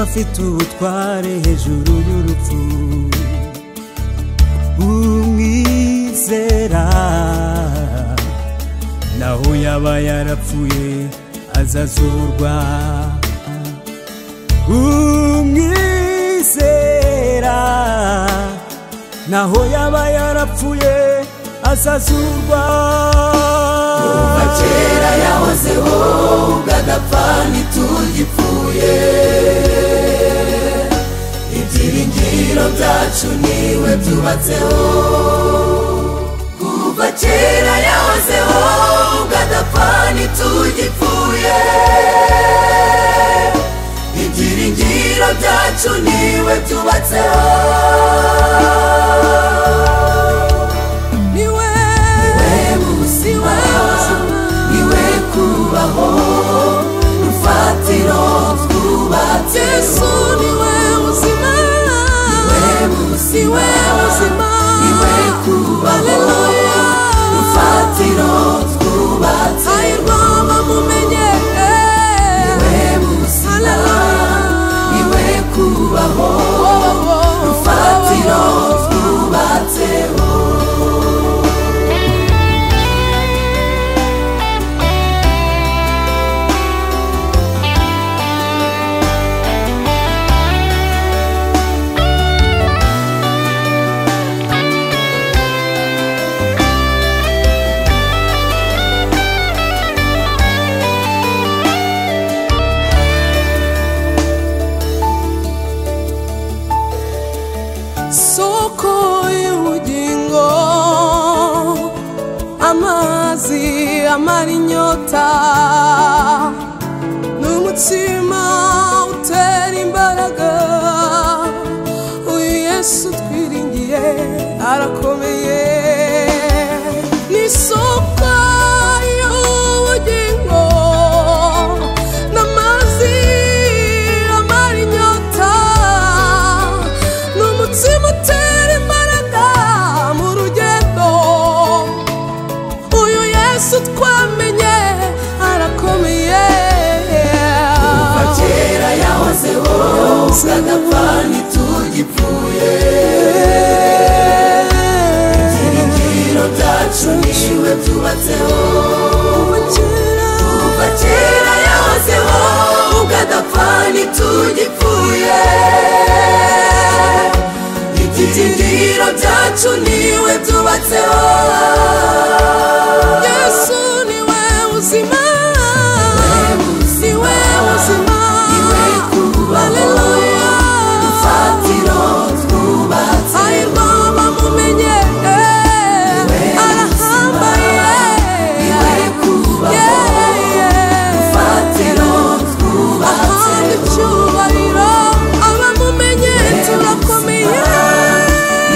afite ubutware hejuru y'urupfu umwizera naho yaba yarapfuye azazurwa umwizera naho yaba yarapfuye azazurwa kuva kera yahozeho ubwo ntitugipfuye ibyiringiro byacu niwe byubatseho kuva kera yahozeho ubwo adapfa ntitugipfuye ibyiringiro byacu niwe byubatseho niwe buzima niwe kubaho rufatiro twubatse yesu niwe buzima si we buzima iwe kubaho rufatiro twubatse ayirwama mumenye iwe buzima iwe kubaho rufatiro twubatseho amara inyota ni umutsima utera imbaraga uyu yesu twiringiye arakomeye ni isoko y'ubugingo n'amazi amara inyota ni umutsima utera imbaraga mu rugendo uyu yesu twamenye arakomeye kuva kera yahozeho agapfa ntitugipfuye ibyiringiro byacu niwe byubatseho kuva kera yahozeho adapfa ntitugipfuye ibyiringiro byacu niwe byubatseho yesu niwe buzima niwe buzima iwe kubaho haleluya rufatiro twubatse ayirwama mumenye arahambaye iwe kubaho rufatiro twubatse ahandi icyubahiro abamumenye turakomeye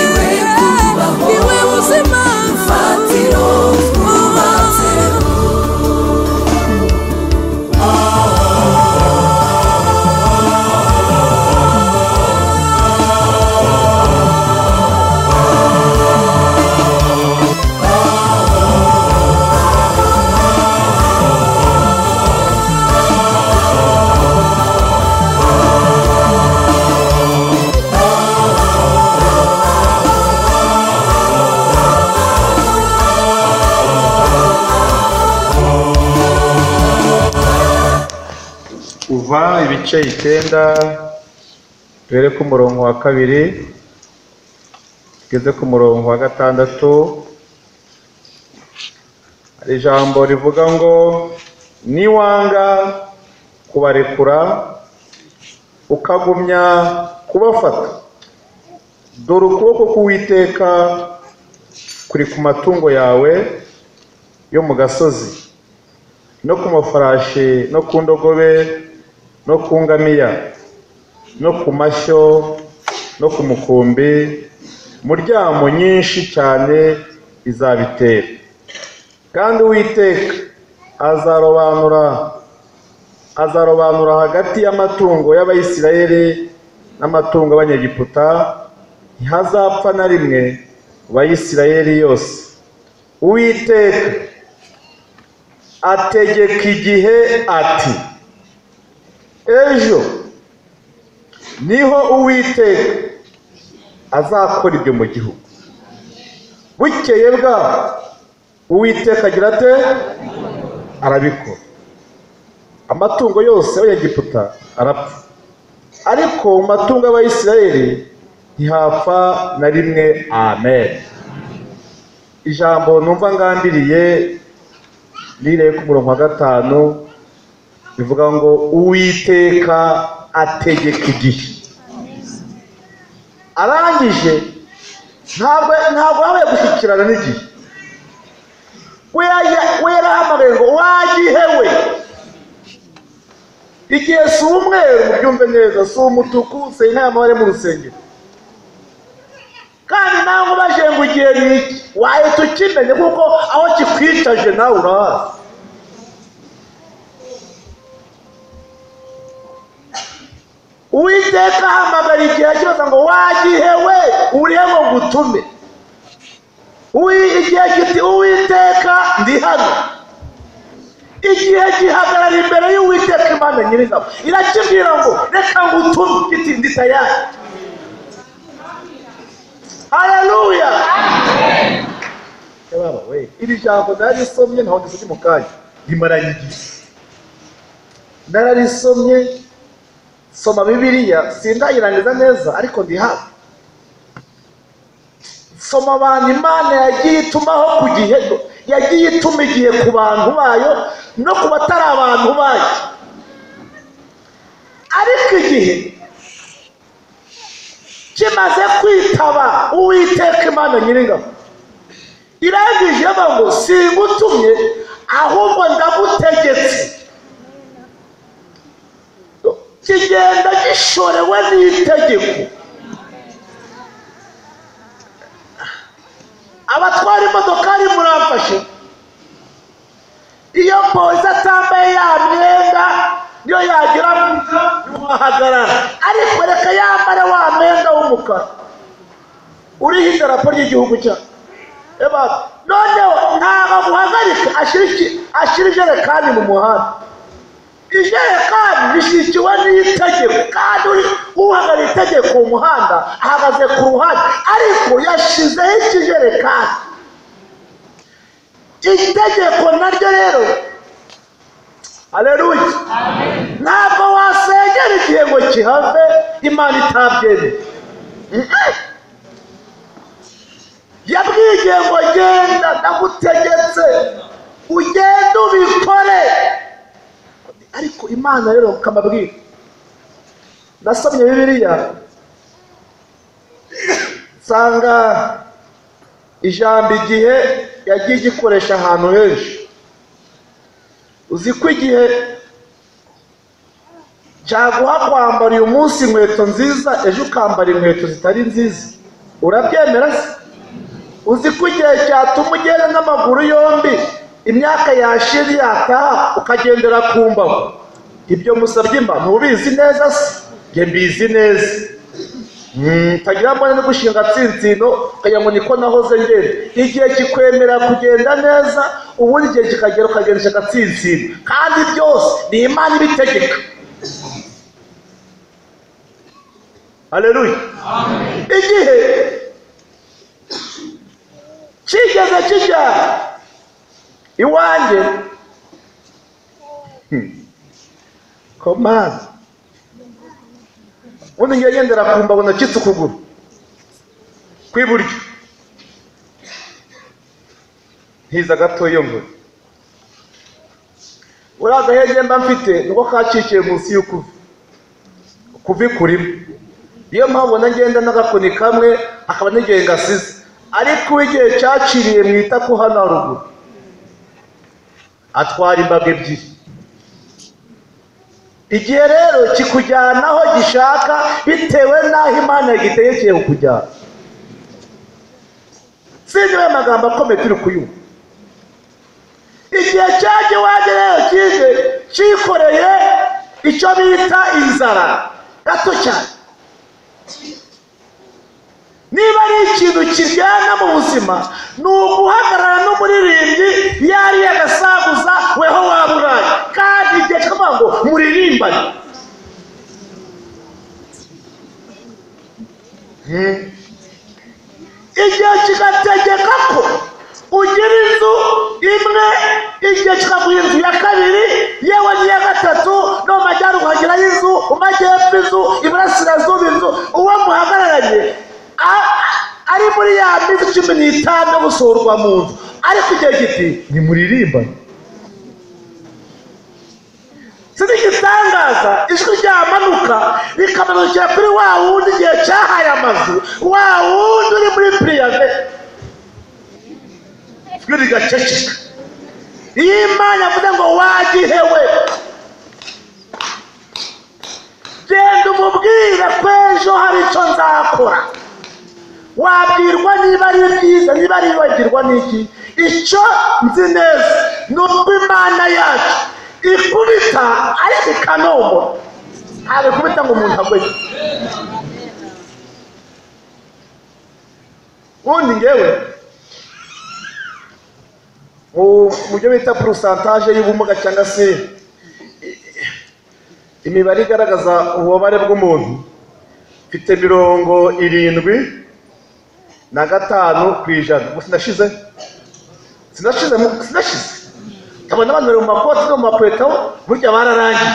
iwe kubaho niwe buzima rufatiro twubatse Yesu kuva ibice icyenda duhere ku murongo wa kabiri tugeze ku murongo wa gatandatu hari ijambo rivuga ngo niwanga kubarekura ukagumya kubafata dore ukuboko k'uwiteka kuri ku matungo yawe yo mu gasozi no ku mafarashi no ku ndogobe no ku ngamiya no ku mashyo no ku mukumbi muryamo nyinshi cyane izabitera kandi uwiteka azarobanura azarobanura hagati y'amatungo y'abayisiraheli n'amatungo y'abanyegiputa ntihazapfa na rimwe mu bayisiraheli yose uwiteka ategeka igihe ati ejo niho uwiteka azakora ibyo mu gihugu bukeye bwaho uwiteka agira ate arabikora amatungo yose y'abanyegiputa arapfa ariko mu matungo y'abayisiraheli ntihapfa na rimwe amen ijambo numva ngambiriye rireye ku murongo wa gatanu rivuga ngo uwiteka ategeka igihe arangije ntabwo ntabwo yabaye gushyikirana n'igihe we yari- we yarahamagaye ngo wagihe we igihe si umweru mubyumve neza si umutuku si inama amabare mu rusengero kandi nawe ubajije ngo igihe ni iki wahita ukimenye kuko aho kikwicaje nawe urahazi uwiteka ahamagara igihe akibaza ngo wagihe we urihe ngo ngutume Uwi- igihe kiti uwiteka ndi hano igihe gihagarara imbere y'uwiteka imana nyiringabo irakibwira ngo reka ngutume kiti ndi tayari haleluya Eh, baba we iri jambo nararisomye ntaho ndisugi mu kanya rimaranyigisha nararisomye soma bibiliya sindayirangiza neza ariko ndi hafi soma abantu imana yagiye itumaho ku gihe yagiye ituma igihe ku bantu bayo no ku batari abantu bayo ariko igihe kimaze kwitaba uwiteka imana nyiringabo irangije iravuga ngo singutumye ahubwo ndagutegetse kigenda gishorewe n'itegeko abatwara imodokari muramfashe iyo polisi atambaye ya myenda niyo yagira mwiza ntiwahagarara ariko reka yambare wa mwenda w'umukara uriho idarapo ry'igihugu cyacu Eba, noneho ntabwo aguhagarika ashyira iki- ashyira ijerekani mu muhanda ijerekani rishyigikiwe n'itegeko kandi uri- uhagarariye itegeko mu muhanda ahagaze ku ruhande ariko yashyizeho ikijerekani itegeko naryo rero aleluya ntabwo wasengera igihe ngo kihave imana itabyemeye Mm-mm. yabwiye ngo genda ndagutegetse ugende ubikore ariko imana rero ukamabwira nasomye bibiliya nsanga ijambo igihe yagiye igikoresha ahantu henshi uzi ko igihe byaguha kwambara uyu munsi inkweto nziza ejo ukambara inkweto zitari nziza urabyemera se uzi ko igihe cyatuma ugenda n'amaguru yombi imyaka yashira yataha ukagendera ku mbago ibyo musabye imba ntubizi neza se njye mbizi neza Mm, utagira mbone no gushinga tsintsino ukagira ngo niko nahoze ngenda igihe kikwemera kugenda neza ubundi igihe kikagera ukagendesha agatsintsino kandi byose ni imana ibitegeka haleluya igihe kigeze kijya iwanjye komani ubundi ngiye ngendera ku mbago nacitse ukuguru kw'iburyo ntiza gatoya ngo uriya gahenge mba mfite niko kacikiye munsi y'ukuvi ukuvi kurimo niyo mpamvu na ngenda n'agakoni kamwe akaba n'igihe ngasize ariko uw'igihe cyaciriye mu itako hano haruguru atwara imbaga ebyiri igihe rero kikujyana aho gishaka bitewe n'aho imana yagitegekeye kukujyana sinzi we magambo akomeye turi kuyumva igihe cyaje iwanjye rero kije cyikoreye icyo bita inzara gato cyane niba ari ikintu kiryana mu buzima ni uguhagarara n'umuririmbyi yari yagasaguza weho waba uraye kandi igihe kikavuga ngo muririmbane Hmm. igihe kigategeka ko ugira inzu imwe igihe kikaguha inzu ya kabiri yewe n'iya gatatu no mu majyaruguru hagirayo inzu mu majyepfo inzu iburasirazuba inzu uwo muhagararanye a- a- ari muri ya minsi cumi n'itanu yo gusurwa mu nzu ariko igihe giti ni muririmbane sinzi igitangaza ijwi ryamanuka rikamanukira kuri wa wundi igihe cyahaye amazu wa wundi uri muri piriyabe ijwi rigaceceka iyo imana yavuze ngo wagihewe genda umubwire ko ejo hari icyo nzakora wabwirwa niba ari byiza niba ari wagirwa n'iki icyo nzi neza ni ubwo imana yacu ikubita ariko ikanobora ntabwo ikubita ngo umuntu agwe ubundi ngewe mu mu byo bita porosantaje y'ubumuga cyangwa se i- imibare igaragaza ububabare bw'umuntu mfite mirongo irindwi na gatanu ku ijana ubu sinashize sinashize mu- sinashize nkabona abantu bari mu makoti no mu mapweto burya bararangiye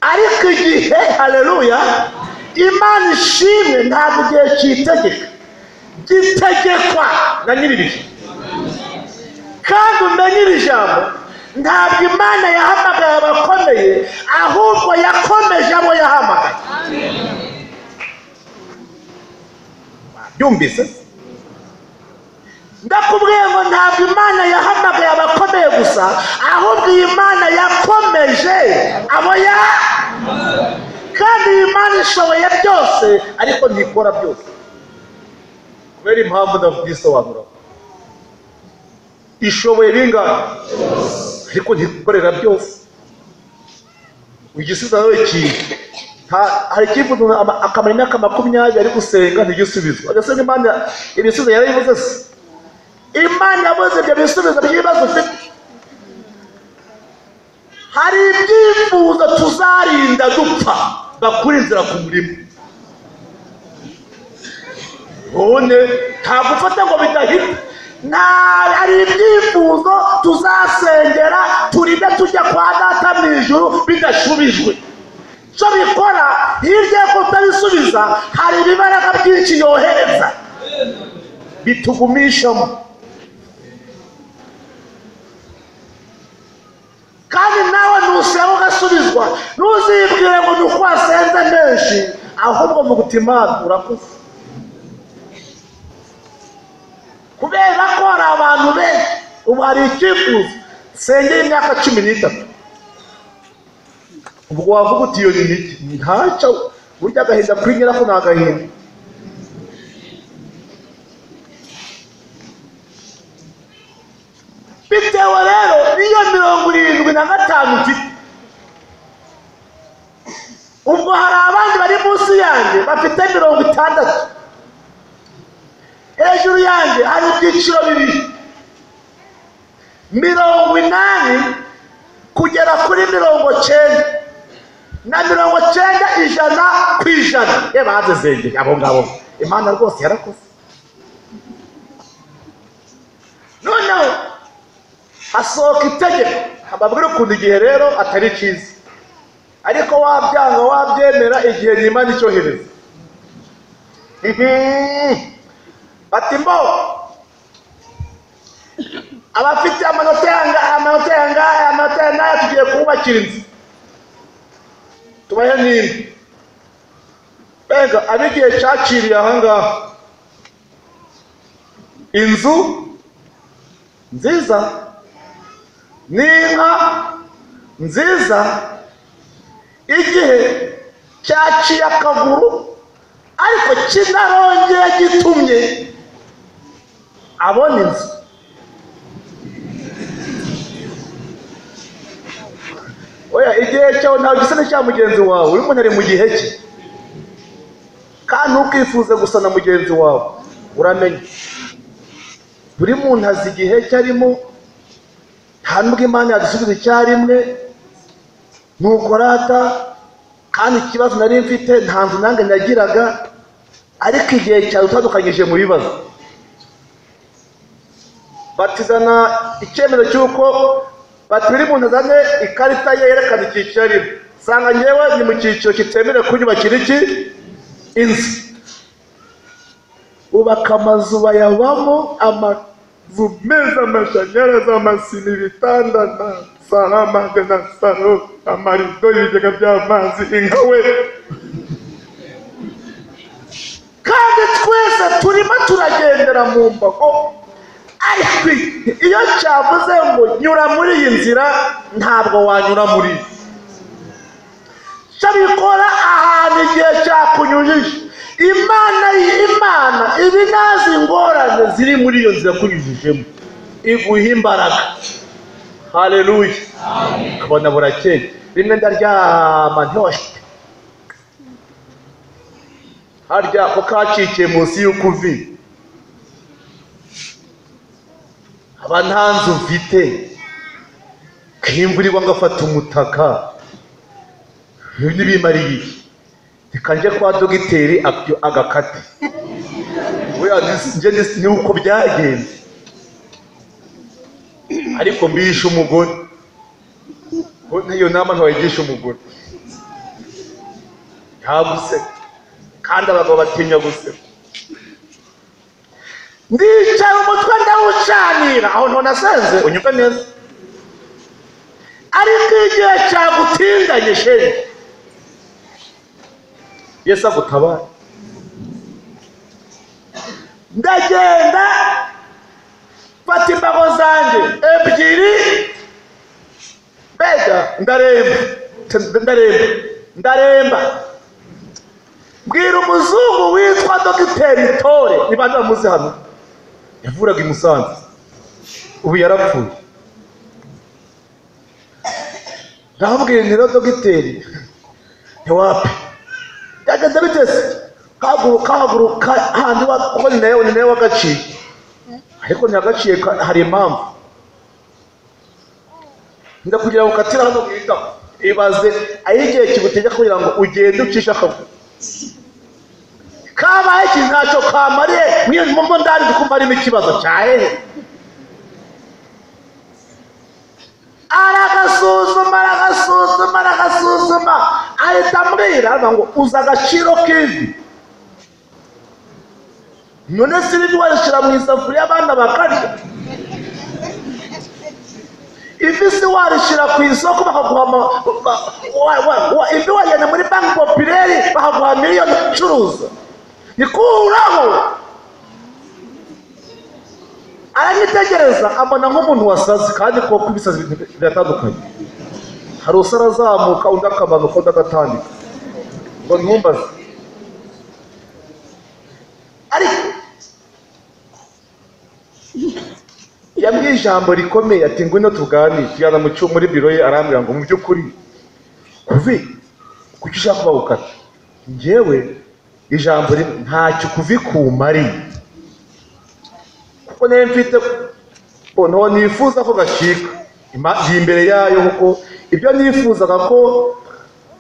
ariko igihe hareruya imana ishimwe ntabwo igihe cyitegeka gitegekwa na nyiri bihe kandi umenye iri jambo ntabwo imana yahamagaye abakomeye ahubwo yakomeje abo yahamagaye byumvise ndakubwiye ngo ntabwo imana yahamagaye abakomeye gusa ahubwo iyi mana yakomeje abo ya kandi iyi mana ishoboye byose ariko ntikora byose kubera impamvu ndabyisobanura ishoboye bingana ariko ntikorera byose igisubizo nawe kiye hari ikivuga ngo ama- akamara imyaka makumyabiri ari gusenga ntigisubizo agasanga imana ibisubizo yarabivuze se imana yabuze ibyo bisubizo by'ibibazo ufite hari ibyifuzo tuzarinda dupfa bakura inzira ku murima none nta gufata ngo bidahita nta hari ibyifuzo tuzasengera turinde tujya kwa data mu ijuru bidashubijwe icyo bikora hirya yo kutabisubiza hari ibibaraga byinshi yohereza bitugumishamo kandi nawe nusaba ugasubizwa ntuzibwire ngo ni uko wasenze menshi ahubwo vuga uti imana urakoze kubera ko hari abantu benshi ubu hari icyifuzo sengera imyaka cumi n'itatu ubwo wavuga uti iyo ni mike ntacyo burya agahinda kuri nyirako ni agahinda bitewe rero n'iyo mirongo irindwi na gatanu mfite ubwo hari abandi bari munsi yanjye bafite mirongo itandatu hejuru yanjye hari ibyiciro bibiri mirongo inani kugera kuri mirongo cyenda na mirongo cyenda ijana ku ijana reba hanze zengera abo ngabo imana rwose yarakoze noneho hasohoka itegeko ababwira ukuntu igihe rero atari cyiza ariko wabyanga wabyemera igihe nyimana icyohereza Mhm. bati mbo abafite amanota yangahe amanota yangahe amanota yangahe tugiye kububakira inzu tubahe n'imwe benga ab'igihe cyaciriye ahangaha inzu nziza n'inka nziza igihe cyaciye akaguru ariko kinarongeye gitumye abona inzu oya igihe cyawe ntabwo gisa n'icya mugenzi wawe uyu muntu ari mu gihe cye kandi ntukifuze gusa na mugenzi wawe uramenye buri muntu azi igihe cye arimo nta nubwo imana yadusubiza icyarimwe nuko rata kandi ikibazo nari mfite nta nzu nange nagiraga ariko igihe cyawe utandukanyije mu bibazo batizana icyemezo cy'uko bati buri muntu azane ikarita ye yerekana icyiciro arimo sanga ngewe ni mu cyiciro kitemerewe kunyubakira iki inzu bubaka amazu bayabamo amazu meza amashanyarazi amasima ibitanda na saramage na saro amarido ibigega by'amazi inka we kandi twese turimo turagendera mu mbago ariko iyo cyavuze ngo nyura muri iyi nzira ntabwo wanyura muri iyi cyabikora ahantu igihe cyakunyujije imana imana ibi nazi ingorane ziri muri iyo nzira kunyujijemo iguha imbaraga hareruye ukabona burakeye rimwe ndaryama ntiwashite harya ko kacikiye munsi y'ukuvi aba nta nzu mfite kimvura igwa ngafata umutaka ibi ntibimariye iki reka njye kwa dogiteri ak- agakate buriya nisi- njye nisi- ni uko byagenze ariko mbihishe umugore Bo- n'iyo nama ntiwayigisha umugore ntaguseka kandi abagabo batinya guseka ndicara umutwe ndawucanira aho ntonasenze unyumve neza ariko igihe cyagutinganye sheri yesu agutabare ndagenda mfata imbago zanjye ebyiri mbega ndaremba T- ndaremba ndaremba mbwira umuzungu witwa dogiteri tore ni bande bamuzi hano yavuraga i musanze ubu yarapfuye ndamubwira nti rero dogiteri ntiwape byagenda biteze kahaguruka haguruka handi wa- kuko ni nawe ni nawe wagaciye ariko ntiyagaciye ka- hari impamvu nda kugira ngo ukatire hano witaho ibaze aho igihe kigutegeka kugira ngo ugende ucishe akaguru kabaye ikintu ntacyo kamariye mwe mumo ndari kumva harimo ikibazo cya hehe aragasuzuma aragasuzuma aragasuzuma ahita ambwira aravuga ngo uzi agaciro k'ivi none se ivi warishyira mu isafuriya abana bakarya ivi se warishyira ku isoko bakaguha ama- ba- wa- wa- wa- ivi wagenda muri banki popireri bakaguha miliyoni ucuruza nikuraho aranyitegereza ambona nk'umuntu wasaze kandi koko ibisazi biri- biratandukanye hari usara azamuka undi akamanuka undi agatambika ngo ntumbaze ariko yambwiye ijambo rikomeye ati ngwino tuganire tujyana mu cyuma muri biro ye arambwira ngo mu by'ukuri kuvi kuki ushaka kuba gukata njyewe ijambo rimwe ntacyo kuvi kumariye kuko nayo mfite ntabwo nifuza ko gacika Ima- iri imbere yayo kuko ibyo nifuzaga ko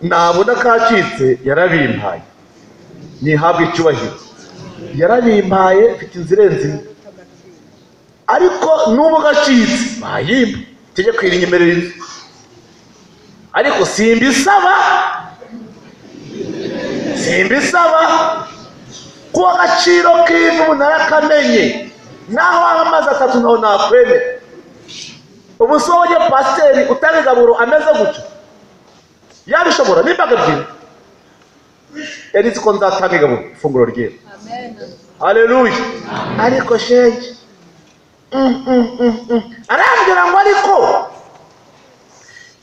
nabona kacitse yarabimpaye nihabwe icyubahiro yarabimpaye mfite inzira irenze imwe ariko n'ubu gacitse bayimba tujye kwirinyemerera inzu ariko simbisaba simbisaba kuko agaciro k'ivu ubu narakamenye naho waba amazi atatu naho nakwemera ubu si wowe pasiteri utanga igaburo ameze gutyo yabishobora n'imbaga ebyiri yari izi ko nzatanga igaburo ifunguro ryiwe hareruye ariko shenge Mm, mm, mm, mm. arambwira ngo ariko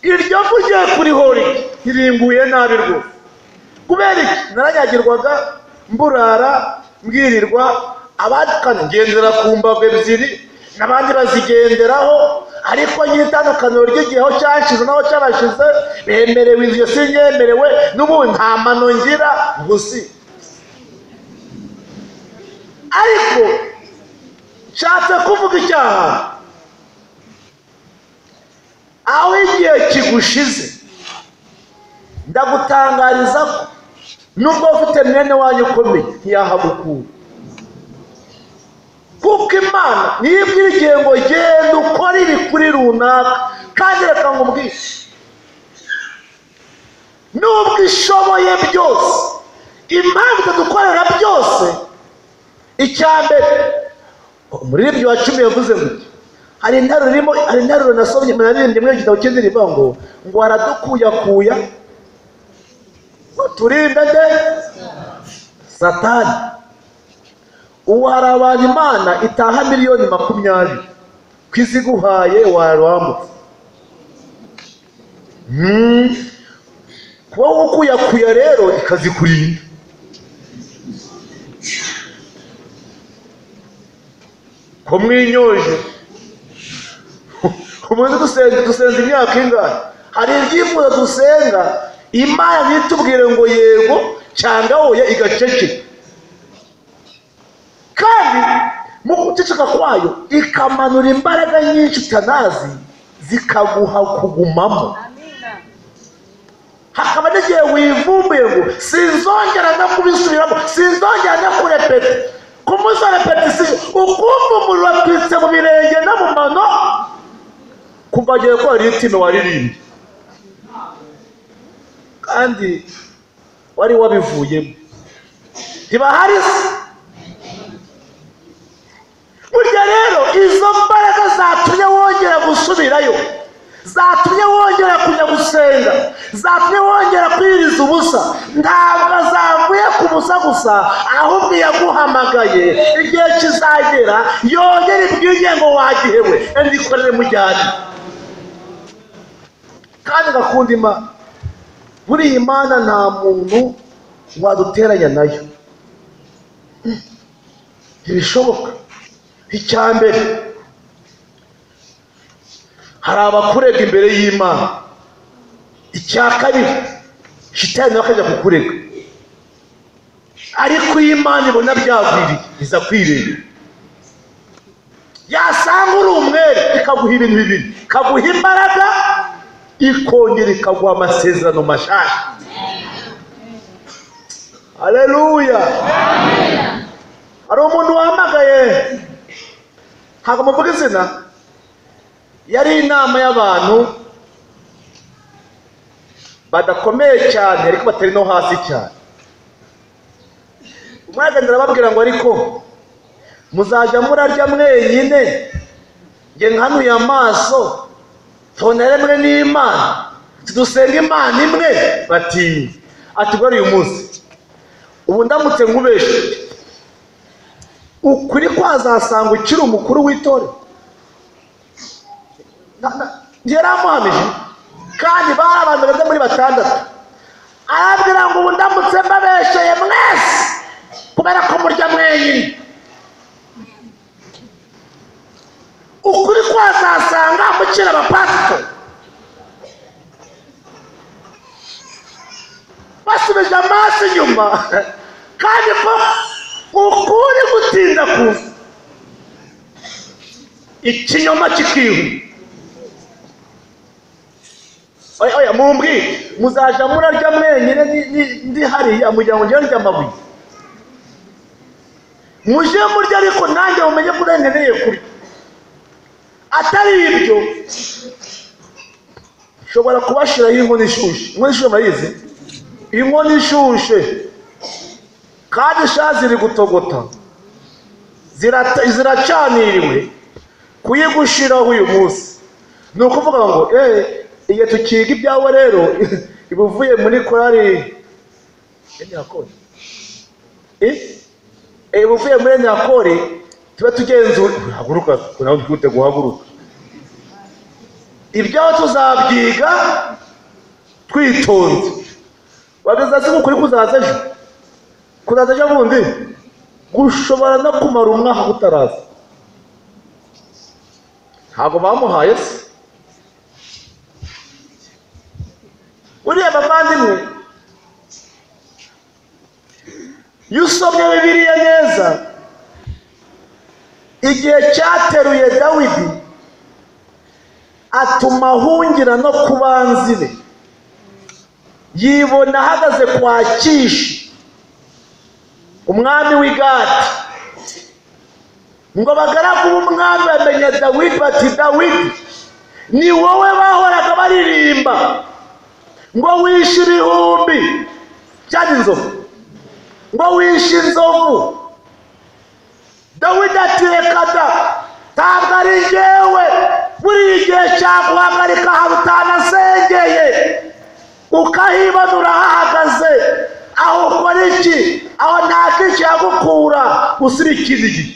iryo vu rye kurihora ntirimbuye nabi rwose kubera iki naranyagirwaga mburara mbwirirwa abandi kandi ngendera ku mbago ebyiri n'abandi bazigenderaho ariko nyiritandukaniro ry'igiheho cyashize naho cyabashize bemerewe iryo sinyemerewe n'ubu nta mano ngira gusi ariko nshatse kuvuga icyaha aho igihe kigushize ndagutangariza ko nubwo ufite mwene wanyu ukomeye ntiyahagukura kuko imana niyo ibwira igihe ngo genda ukore ibi kuri runaka kandi reka nkubwire nubwo ishoboye byose impamvu itadukorera byose icya mbere umuririmbyi wa cumi yavuze gutya hari interuro irimo hari interuro nasomye naririmbye muri igitabo cy'indirimbo ngo ngo aradukuyakuya turinde de satani ubu hari abantu imana itaha miliyoni makumyabiri ku iziguhaye warambutse Hmm. kuba ukuyakuya rero ikazikurinda ko mwinyoje umuntu dusenga dusenza imyaka ingahe hari ibyifuzo dusenga imana ntitubwire ngo yego cyangwa oya igacece kandi mu guceceka kwayo ikamanura imbaraga nyinshi utanazi zikaguha kugumamo hakaba n'igihe wivumbuye ngo sinzongera no kubisubiramo sinzongera no kurepeta ku munsi wa repetisiyo ukumva umuriro watwitse mu birenge no mu mano kuva agiye ko hari itime waririmbye kandi wari wabivuyemo ntibahari se burya rero izo mbaraga zatumye wongera gusubirayo zatumye wongera kujya gusenga zatumye wongera kwiriza ubusa ntabwo azavuye ku busa gusa ahubwo yaguhamagaye igihe kizagera yongere ibwirye ngo wagihewe ndikorere mujyane kandi ngakunda imana buriya imana nta muntu waduteranya nayo Mm. ntibishoboka icya mbere hari abakurega imbere y'imana icya kabiri shitani nawe akajya kukurega ariko iyo imana ibona byagwiriye iza kwirega yasanga uri umwere ikaguha ibintu bibiri ikaguha imbaraga ikongera ikaguha amasezerano mashasha hareruya hari umuntu wahamagaye ntabwo muvuga izina yari inama y'abantu badakomeye cyane ariko batari no hasi cyane umwagenda arababwira ngo ariko muzajya murarya mwenyine njye nkanuye amaso tonere mwe n'imana tudusenga imana imwe bati atugore uyu munsi ubu ndamutse nkubeshe ukuri kwazasanga ukiri umukuru w'itorero yari amuhamije kandi bari abantu bageze muri batandatu arabwira ngo ubu ndamutse mbabesheye mwese kubera ko murya mwenyine ukuri kwazasanga mukiri abapasitori basubije amaso inyuma kandi ko ukuri gutinda kuza ikinyoma kikihuta oya oya mumbwire muzajya murarya mwenyine ni- ni- ndi hariya mugira ngo njye ndya amabuye muje murya ariko nanjye mumenye ko urengereye kurya atari ibyo nshobora kubashiraho inkoni ishushe inkoni ishushe murayizi inkoni ishushe kandi sha ziri gutogota Zirata- ziracaniriwe kuyigushiraho uyu munsi ni ukuvuga ngo eee igihe tukiga ibyawe rero iba uvuye muri korari enyirakore iba uvuye muri enyirakore tuba tugenzura haguruka nawe twihute guhaguruka ibyaho tuzabyiga twitonze wageze hasi ukuri kuzaza ejo kuzaza ejo bundi gushobora no kumara umwaka utaraza ntabwo bamuhaye se uriya bavandimwe iyo usomye bibiliya neza igihe cyateruye dawidi atuma ahungira no ku banzi be yibona ahagaze kwa kishi umwami w'i gati ngo abagaragu b'umwami bamenye dawidi bati dawidi ni wowe bahoraga baririmba ngo wishe ibihumbi cyari inzovu ngo wishe inzovu dawidi ati reka da ntabwo ari jyewe muri iki gihe cyaguhagarika ahantu utanasengeye ukahibanura hahagaze aho ukora iki aho nta kikiyagukura usira ikindi gihe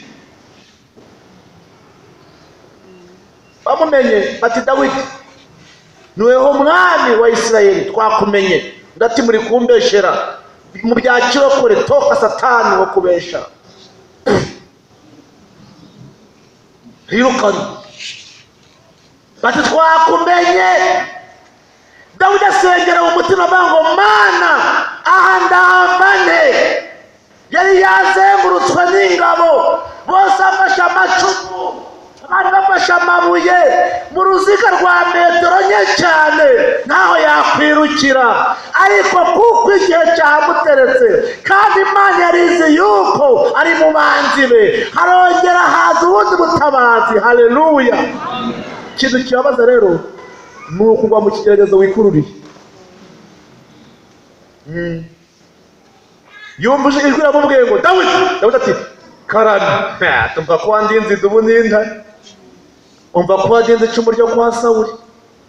bamumenye bati dawidi niweho mwami wa isirayeli twakumenye ndati muri kumbeshera mu bya kirokore toka satani wo kubeshera rirukanye bati twakumenye dawidi asengera mu mutima avuga ngo mana aha ndambane yari yazengurutswe n'ingabo bose afashe amacumu abandi bafashe amabuye mu ruziga rwa metero nke cyane ntaho yakwirukira ariko kuko igihe cyamuteretse kandi imana yarizi yuko ari mu banzi be harongera haza ubundi butabazi haleluya ikintu kibabaza rero ni ukugwa mu kigeragezo wikururiye Mm. yumva ijwi ramubwiye ngo dawidi dawidi ati karani Ah, tumva ko wandinze idubu n'inda umva ko wagenze icumu ryo kwa sawuri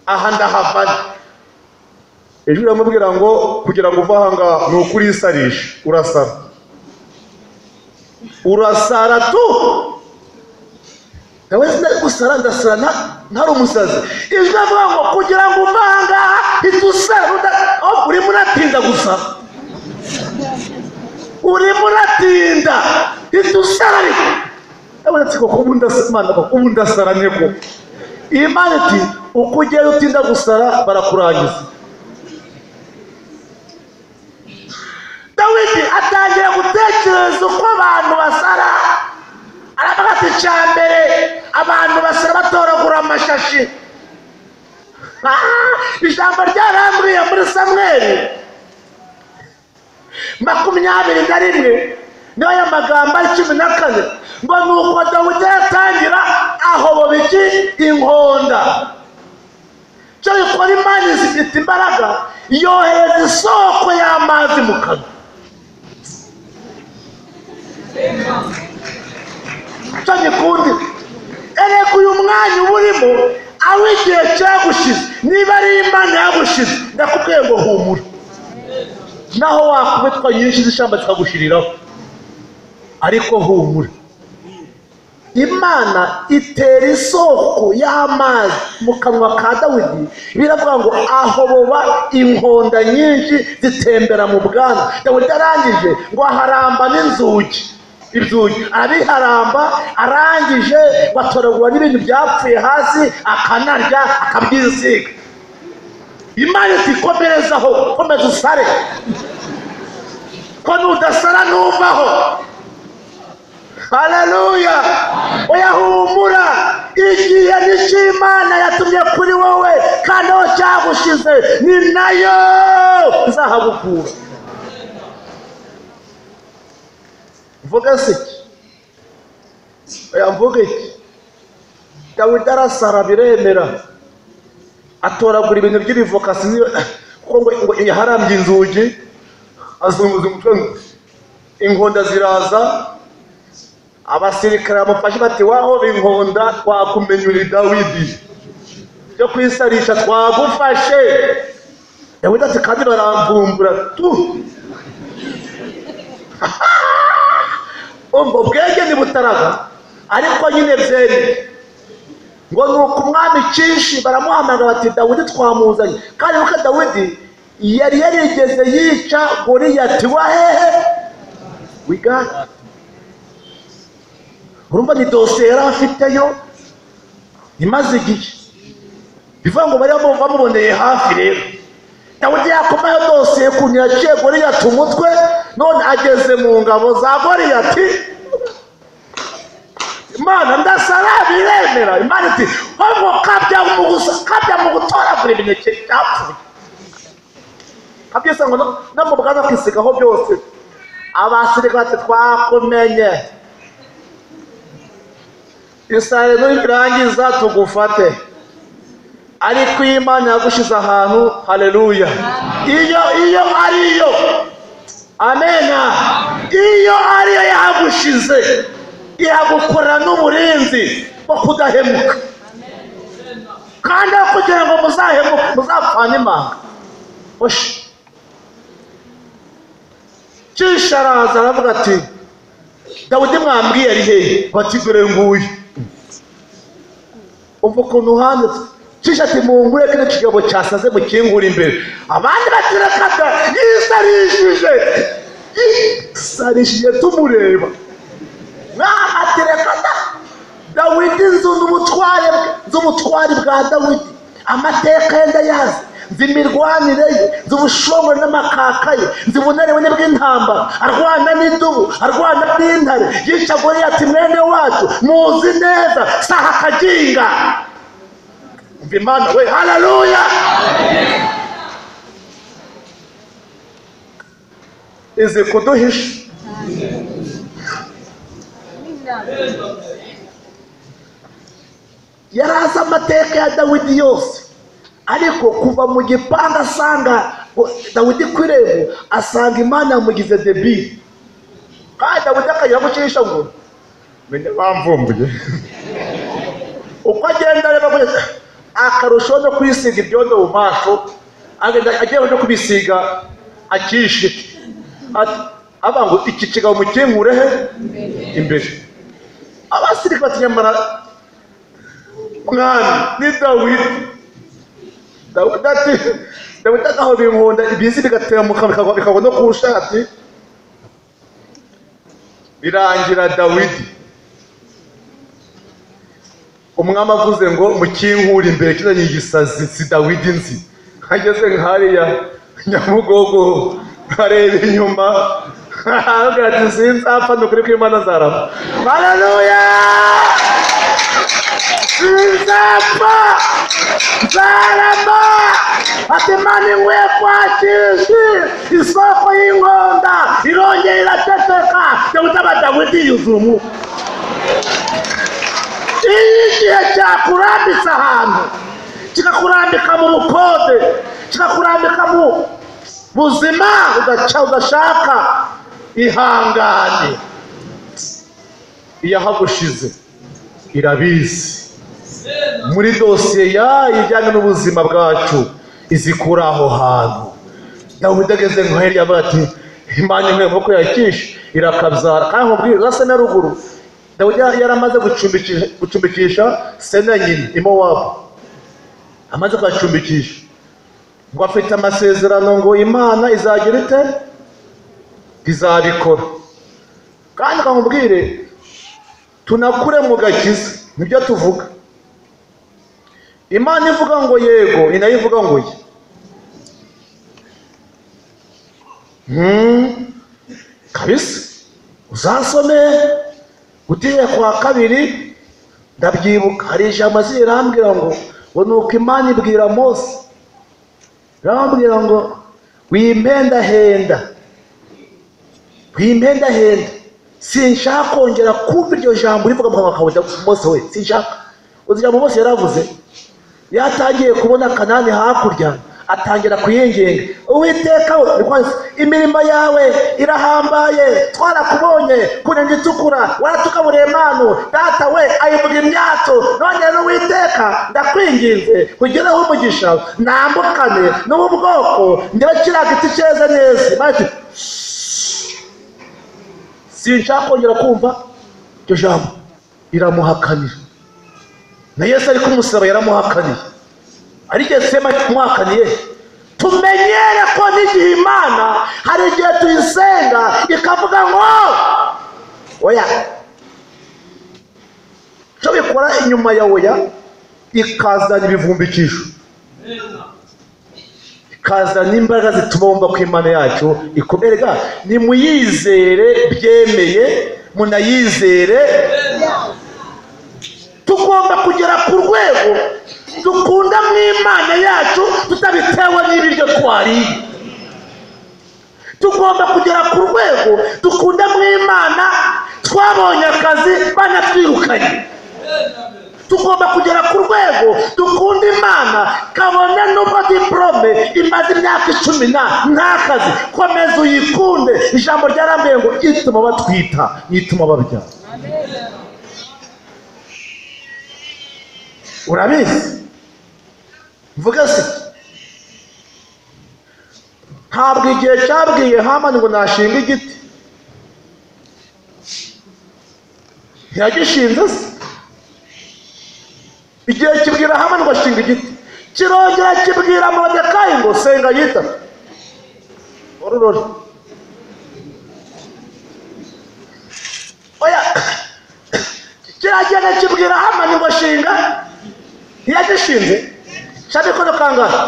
aha ndahavane ijwi riramubwira ngo kugira ngo uve aha ngaha ni ukurisarisha urasara urasara tu nawe sinari gusara ndasara nta- ntari umusazi ijwi avuga ngo kugira ngo uve aha ngaha hita usara uda- aho urimo uratinda gusara urimo uratinda hita usara ariko abona ati koko ubu ndasara imana koko ubu ndasara nteko iyi mana iti uko ugenda utinda gusara barakurangiza dawidi atangira gutekereza uko abantu basara aravuga ati cya mbere abantu basara batoragura amashashi Ah, ijambo ryaramburiye muri samweri makumyabiri na rimwe niyo aya magambo ari cumi na kane ngo ni uko dawudi yatangira ahoboba iki inkonda cyo gikora imana zifite imbaraga yohereza isoko y'amazi mu kanwa cyo gikundi ereka uyu mwanya uba urimo aho igihe cyagushize niba ari imana yagushize ndakubwiye ngo humura naho wakubitwa nyinshi z'ishyamba zikagushiriraho ariko humura imana itera isoko y'amazi mu kanwa ka dawidi biravuga ngo ahoboba inkonda nyinshi zitembera mu bwana dawidi arangije ngo aharamba n'inzugi ibzugi arabiharamba arangije batoragura n'ibintu byapfuye hasi akanarya akabyisiga imana iti komerezaho komeza usare ko nudasara ntuvaho haleluya uyahumura igihe ni cy'imana yatumye kuri wowe kandi aho cyagushize ni nayo izahagukura mvuge se iki oya mvuge iki dawidi arasara biremera atoragura ibintu by'ibivokasi niyo- kuko ngo ngo yaharambye inzugi azunguza umutwe ngo inkonda ziraza abasirikare bamufashe bati waho inkonda twakumenyura dawidi byo kwisarisha twagufashe dawidi ati kandi baramvumbura tu ubwo bwenge ntibutaraga ariko nyine byemeye ngo ni uko umwami cyinshi baramuhamagara bati dawidi twamuzanye kandi nuko dawidi yari yarigeze yica goriyati wahehe wigana urumva ni dosiye yari afiteyo imaze igihe bivuga ngo bari bamu- bamuboneye hafi rero dawidi yakomayo dosiye ukuntu yaciye goriyati umutwe none ageze mu ngabo za goriyati imana ndasara biremera imana iti ahubwo kabya mu gusa kabya mu gutoragura imineke byapfuye kabyose ngo no- no mu bwaza kwisigaho byose abasirikare bati twakumenye isare nibirangiza tugufate ariko iyo imana yagushize ahantu haleluya iyo iyo ari yo amena iyo ari yo yahagushize yagukorera n'uburinzi bwo kudahemuka kandi aho kugira ngo muzahemuke muzapfane imanga oshi cisha araza aravuga ati dawidi mwambwiye ari hehe bati dore nguyu uva ukuntu handitse cisha ati mungure kino kigabo cyasaze mukingura imbere abandi batirekata yisarishije yisarishije tumureba ntahatereka da dawidi nzu n'ubutware bwe- z'ubutware bwa dawidi amateka ye ndayazi nzi imirwanire ye nzi ubushongore n'amakaka ye nzi ubunaribone bw'intambara arwana n'idubu arwana n'intare yica goriyati mwene wacu muzi neza saha akaginga umva imana we haleluya izi kuduhisha yari azi amateka ya dawidi yose ariko kuva mu gipanga asanga ngo dawidi ku irembo asanga imana yamugize debiri kandi dawidi akagira gucisha ngo menya bamvumbuye uko agenda areba kugeza akarushaho no kwisiga ibyondo mu maso agenda agiye no kubisiga akishe Ati, avuga ngo iki kigabo mukingure he imbere abasirikare bati nyamara mwami ni dawidi dawidi ati dawidi ataho binkunda ibizi bigatemuka bikagwa bikagwa no ku shati birangira dawidi umwami avuze ngo mukinkure imbere kino ni igisazi si dawidi nzi ageze nk'ariya nyamugogo areba inyuma aravuga ati sinzapfa ni ukuri kw'imana nzarama haleluya Nzapfa nzarama ati imana inkwiye kwakishi isoko y'inkonda irongera iraceceka dawidi aba dawidi yuzuye umwuka iyo igihe cyakurambitse ahantu kikakurambika mu bukode kikakurambika mu buzima ugaca udashaka ihangane iyahagushize irabizi muri dosiye yayo ijyanye n'ubuzima bwacu izikura aho hantu dawidi ageze nka heriya avuga ati imana imwe maboko yakisha irakabyara kandi nkubwire urasa na ruguru dawidi yari amaze gucumbikisha- gucumbikisha sena nyina imowabu amaze kuhacumbikisha ngo afite amasezerano ngo imana izagira ite izabikora kandi nkubwire tunakure mu gakiza nibyo tuvuga imana ivuga ngo yego ni nayo ivuga ngo ye Hmm, kabisa uzasome utiye kwa kabiri ndabyibuka hari ijambo azi rirambwira ngo ngo ni uko imana ibwira mose irambwira ngo wimpendahenda wimpendahenda sinshaka kongera kumva iryo jambo rivuga mu kanwa kawe mose we sinshaka uzi ijambo mose yaravuze yatangiye kubona kanani hakurya atangira kuyinginga uwiteka we ni kwanza, imirimo yawe irahambaye twarakubonye kunenge itukura waratugabureye manu data we ayivuga imyato none rero uwiteka ndakwinginze kugereho umugisha nambukane n'ubu bwoko ndebe kiriya giti cyeze neza Imana iti, sinshaka kongera kumva iryo jambo riramuhakanira na yesu ari kumusaba yaramuhakaniye ariko yesu yamuhakaniye tumenyere ko n'igihe imana hari igihe tuyisenga ikavuga ngo oya cyo bikora inyuma ya oya ikazana ibivumbikisho ikazana imbaraga zituma wumva ko imana yacu ikomeye ga nimuyizere byemeye munayizere tugomba kugera ku rwego dukunda mu imana yacu tutabitewe n'ibiryo twariye tugomba kugera ku rwego dukunda mu imana twabonye akazi banatwirukanye tugomba kugera ku rwego dukunda imana kabone nubwo diporome imaze imyaka icumi na ntakazi komeza uyikunde ijambo ryarambuye ngo ituma batwita ituma babyara urabizi mvuga se ntabwo igihe cyabwiye hamani ngo nashinga igiti ntiyagishinze se igihe kibwira hamani ngo ashinga igiti kirongera kibwira morodekayi ngo senga yita ororore oya kiragenda kibwira hamani ngo shinga ntiyagishinze cya mikono kangahe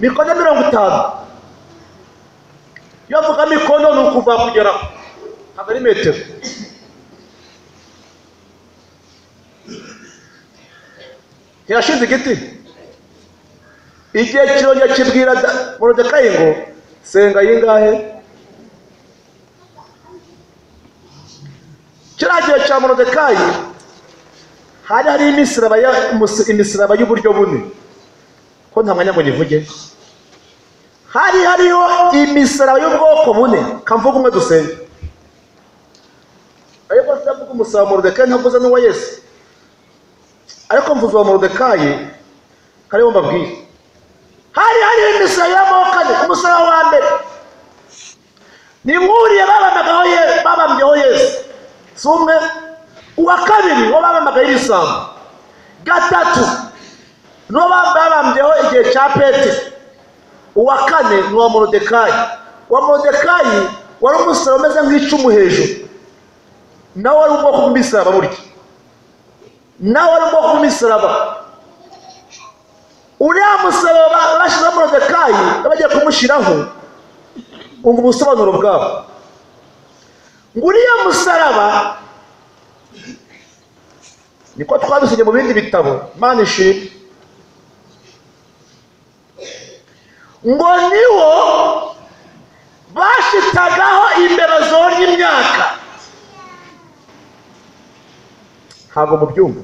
mikono mirongo itanu iyo avuga mikono ni ukuva kugeraho ntabwo ari metero ntiyashinze igiti igihe kirongera kibwira Da- morodekayi ngo senga yingahe kiriya gihe cya morodekayi hari hari imisiraba ya- mus- imisiraba y'uburyo bune ko nta mwanya ngo nyivuge hari hariho imisiraba y'ubwoko bune kamvuga umwe dusenge ariko ndavuga umusaba wa morodekayi ntavuze n'uwa yesu ariko mvuze uwa morodekayi hariho mbabwire hari hariho imisiraba y'amoko ane umusaraba wa mbere ni nk'uriye babamagaho ye- babambyeho yesu si umwe uwa kabiri wo babamagaho ibisambo gatatu niwo babambyeho igihe cya petero uwa kane ni uwa morodekayi uwa morodekayi wari umusaraba umeze nk'icumu hejuru nawe wari ubwoko bw'imisaraba burya nawe wari ubwoko bw'imisaraba uriya musaraba bashyizeho morodekayi bagiye kumushyiraho umva ubusobanuro bwabo ngo uriya musaraba niko twabisomye mu bindi bitabo imana ishimwe ngo niwo bashitagaho imbeba zorya imyaka ntabwo mubyumva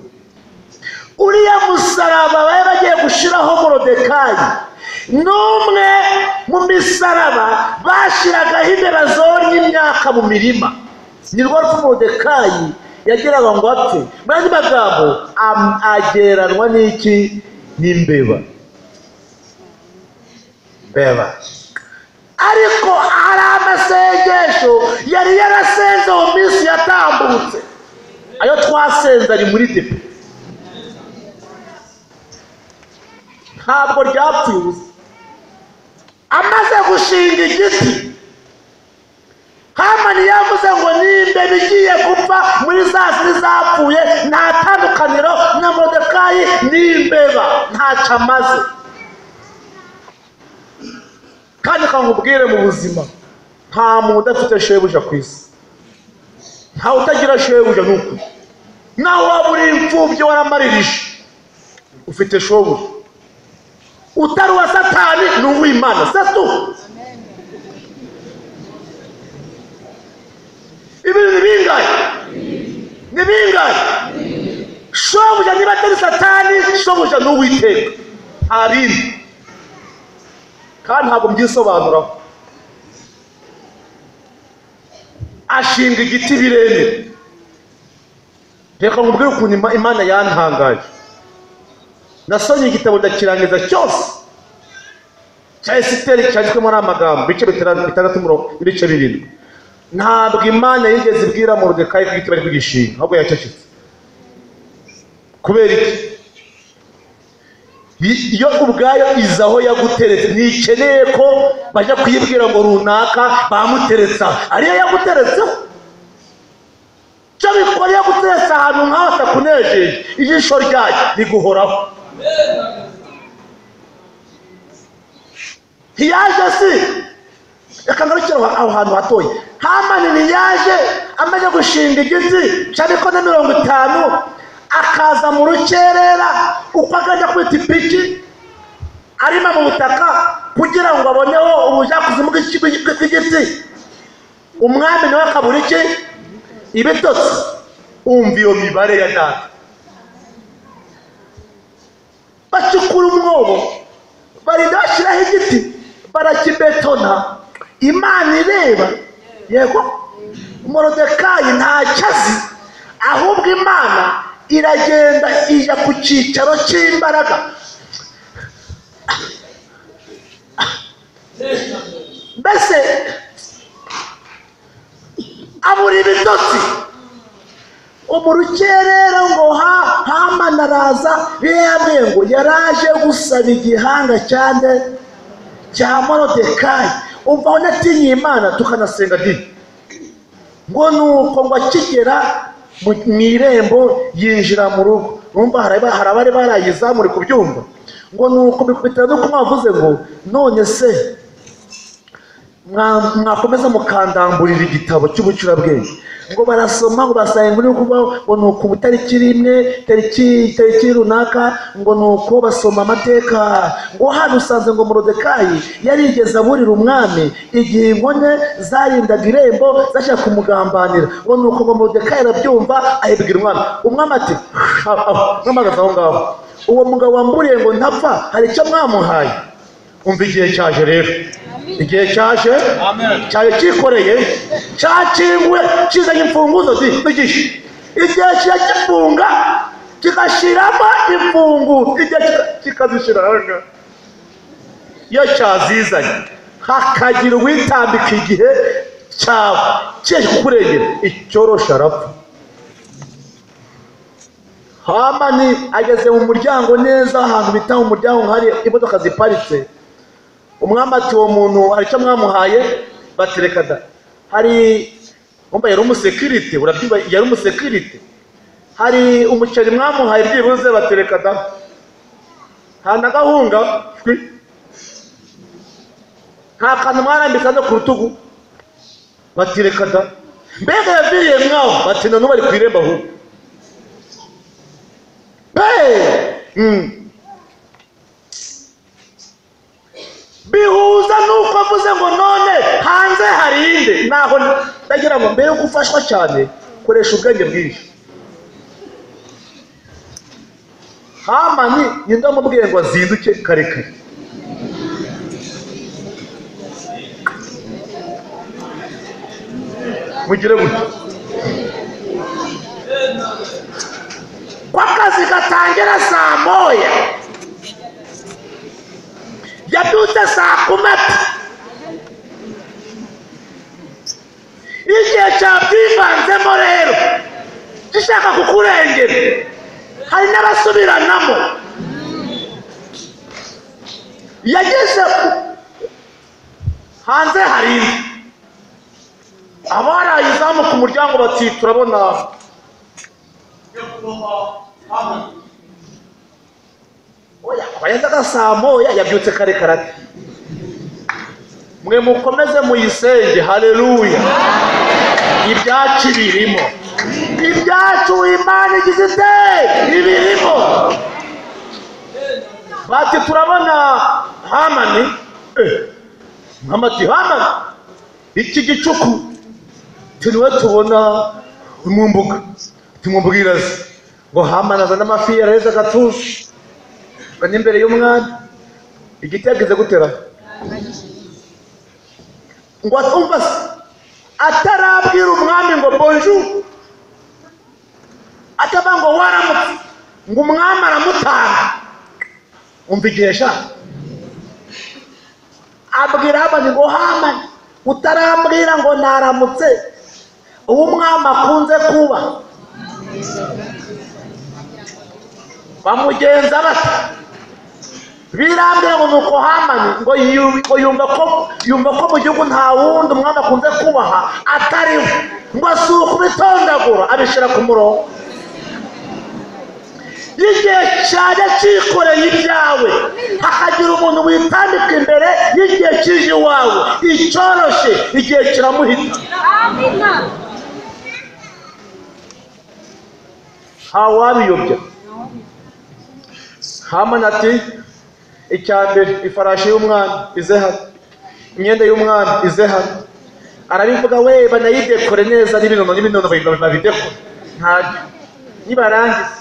uriya musaraba bari bagiye gushyiraho morodekayi ni umwe mu misaraba bashyiragaho imbeba zorya imyaka mu mirima ni rwo rupfu morodekayi yageraga ngo apfe mu yandi magambo am- agereranwa n'iki n'imbeba mbeba ariko hari amasengesho yari yarasenze mu minsi yatambutse ayo twasenze ari muri depe ntabwo ryapfuye ubusa amaze gushinga igiti hamani yavuze ngo nimbeba igiye gupfa muri za zindi zapfuye nta tandukaniro na modekayi n'imbeba ntacyo amaze kandi kankubwire mu buzima nta muntu udafite shebuja ku isi nta utagira shebuja ni ukuri nawe waba uri imfubyi waramarije ufite shobuja utari uwa satani ni uw'imana satu ibintu ni bingahe ni bingahe shobuja niba atari satani shobuja ni uwiteka nta bindi kandi ntabwo mbyisobanuraho ashinga igiti birebire reka nkubwire ukuntu Ima- imana yantangaje nasomye igitabo ndakirangiza cyose cya esiteri cyanditswemo n'amagambo ibice bitera- bitandatu murongo ibice birindwi ntabwo imana yigeze ibwira mu rudekayi ko igiti bari kugishinga ahubwo yacecetse kubera iki Yi- yo ubwayo iza aho yaguteretse ntikeneye ko bajya kuyibwira ngo runaka bamuteretse aho ariyo yaguteretseho cyo bikora yaguteretse ahantu nk'aho atakunejeje ijisho ryayo riguhoraho ntiyaje si reka ngarukire aho aho hantu hatoya hamani ntiyaje amaze gushinga igiti cyariko na mirongo itanu akaza mu rukerera uko agajya kwita ipiki arima mu butaka kugira ngo aboneho ubujakuzimu bw'iki- bw'iki- bw'igiti umwami nawe akabura iki ibitotsi umva iyo mibare ya data bacukura umwobo barinda bashyiraho igiti barakibetona imana ireba yego morodekayi ntacyo azi ahubwo imana iragenda ijya ku cyicaro cy'imbaraga mbese abura ibitotsi umurukerera ngo ha hamana araza iyo yabwiye ngo yaraje gusaba igihanga cyane cya morodekayi umva aho natinye imana tukanasenga dini ngo nuko ngo akigera mu mu irembo yinjira mu rugo numva hari aba- hari abari barayizamuri ku byumba ngo nuko bikubitira nuko mwavuze ngo none se mwa- mwakomeza mukandamburira igitabo cy'ubucurabwenge ngo barasoma ngo basanga inkuru yo kubaho ngo ni uku tariki rimwe tariki tariki runaka ngo ni uko basoma amateka ngo hano usanze ngo morodekayi yarigeze aburira umwami igihe inkone zarindaga irembo zashaka kumugambanira ngo ni uko ngo morodekayi arabyumva ayibwira umwami umwami ati "Ah, ah, mwamagaze aho ngaho uwo mugabo wamburiye ngo ntapfa hari icyo mwamuhaye umva igihe cyaje rero igihe cyaje cyaje cyikoreye cyakinguwe kizanye imfunguzo zi n'igihe igihe kiragifunga kigashyiramo imfungu igihe kika- kikazishyira ahanga iyo cyazizanye hakagira uwitambika igihe cyawe kikurengera icyorosha arapfa hamani ageze mu muryango neza ahantu bita mu muryango hari imodoka ziparitse umwami ati uwo muntu hari icyo mwamuhaye batereka da hari umva yari umusekirite urabyumva yari umusekirite hari umuceri mwamuhaye byibuze batereka da nta na gahunga shwi. nta kantu mwarambika no ku rutugu batereka da mbega yaviriye mwaho batinda n'ubu ari ku irembo ahubwo Hey! Mm. bihuza nuko avuze ngo none hanze hari inde naho ndagira ngo mbere yo gufashwa cyane koresha ubwenge bwinshi hamani ninde wamubwiye ngo azinduke kare kare mugire gutya ko akazi gatangira saa moya yabyutse saa kumi igihe cyabyivanzemo rero gishaka kukurengera hari n'abasubiranamo yageze ku- hanze hari inzu abarayizamu ku muryango bati turabona oya wayazaga saa moya yabyutse kare karate mwe mukomeze muyisenge haleluya ibyacu birimo ibyacu imana igize ite ibirimo bati turabona hamani Eh, hamati hamani iki gicuku tiniwe tubona mu mbuga tumubwiraze ngo hamani azane amafi yaraheze agatuje bane imbere y'umwami igiti yagize gutera ngo atumva se atarabwira umwami ngo bonjour atava ngo waramutse ngo umwami aramutanga umva igihe sha abwira hamani ngo hamani utarambwira ngo naramutse uwo umwami akunze kuba bamugenza bata birambwira ngo nuko hamani ngo yu- ngo yumva ko yumva ko mu gihugu nta wundi umwami akunze kubaha atariho ngo si ukubitondagura abishyira ku murongo y'igihe cyajya cyikoreye ibyawe hakagira umuntu witambika imbere y'igihe kije iwawe icyoroshye igihe kiramuhita ntawabiyobya hamani ati icya mbere ifarashi y'umwana ize hano imyenda y'umwana ize hano arabivuga we banayidekore neza n'ibinono n'ibinono babidekore ntabyo nibarangiza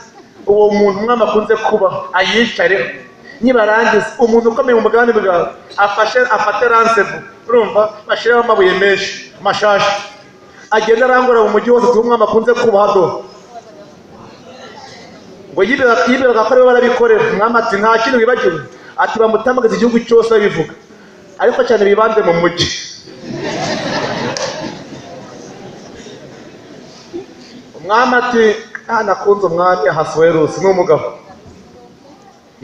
uwo muntu umwami akunze kuba ayicareho nibarangiza umuntu ukomeye mu bwami bwawe afashe afate ransevu urumva bashyireho amabuye menshi amashashi agenda arangura mu mujyi wose tuba umwami akunze kuba hadoha ngo yiberaga yiberaga ko aribo barabikorera umwami ati nta kintu wibagiwe ati bamutamagaze igihugu cyose babivuga ariko cyane bibanze mu mujyi umwami ati nta nakunze umwami ahasuwerusi ni umugabo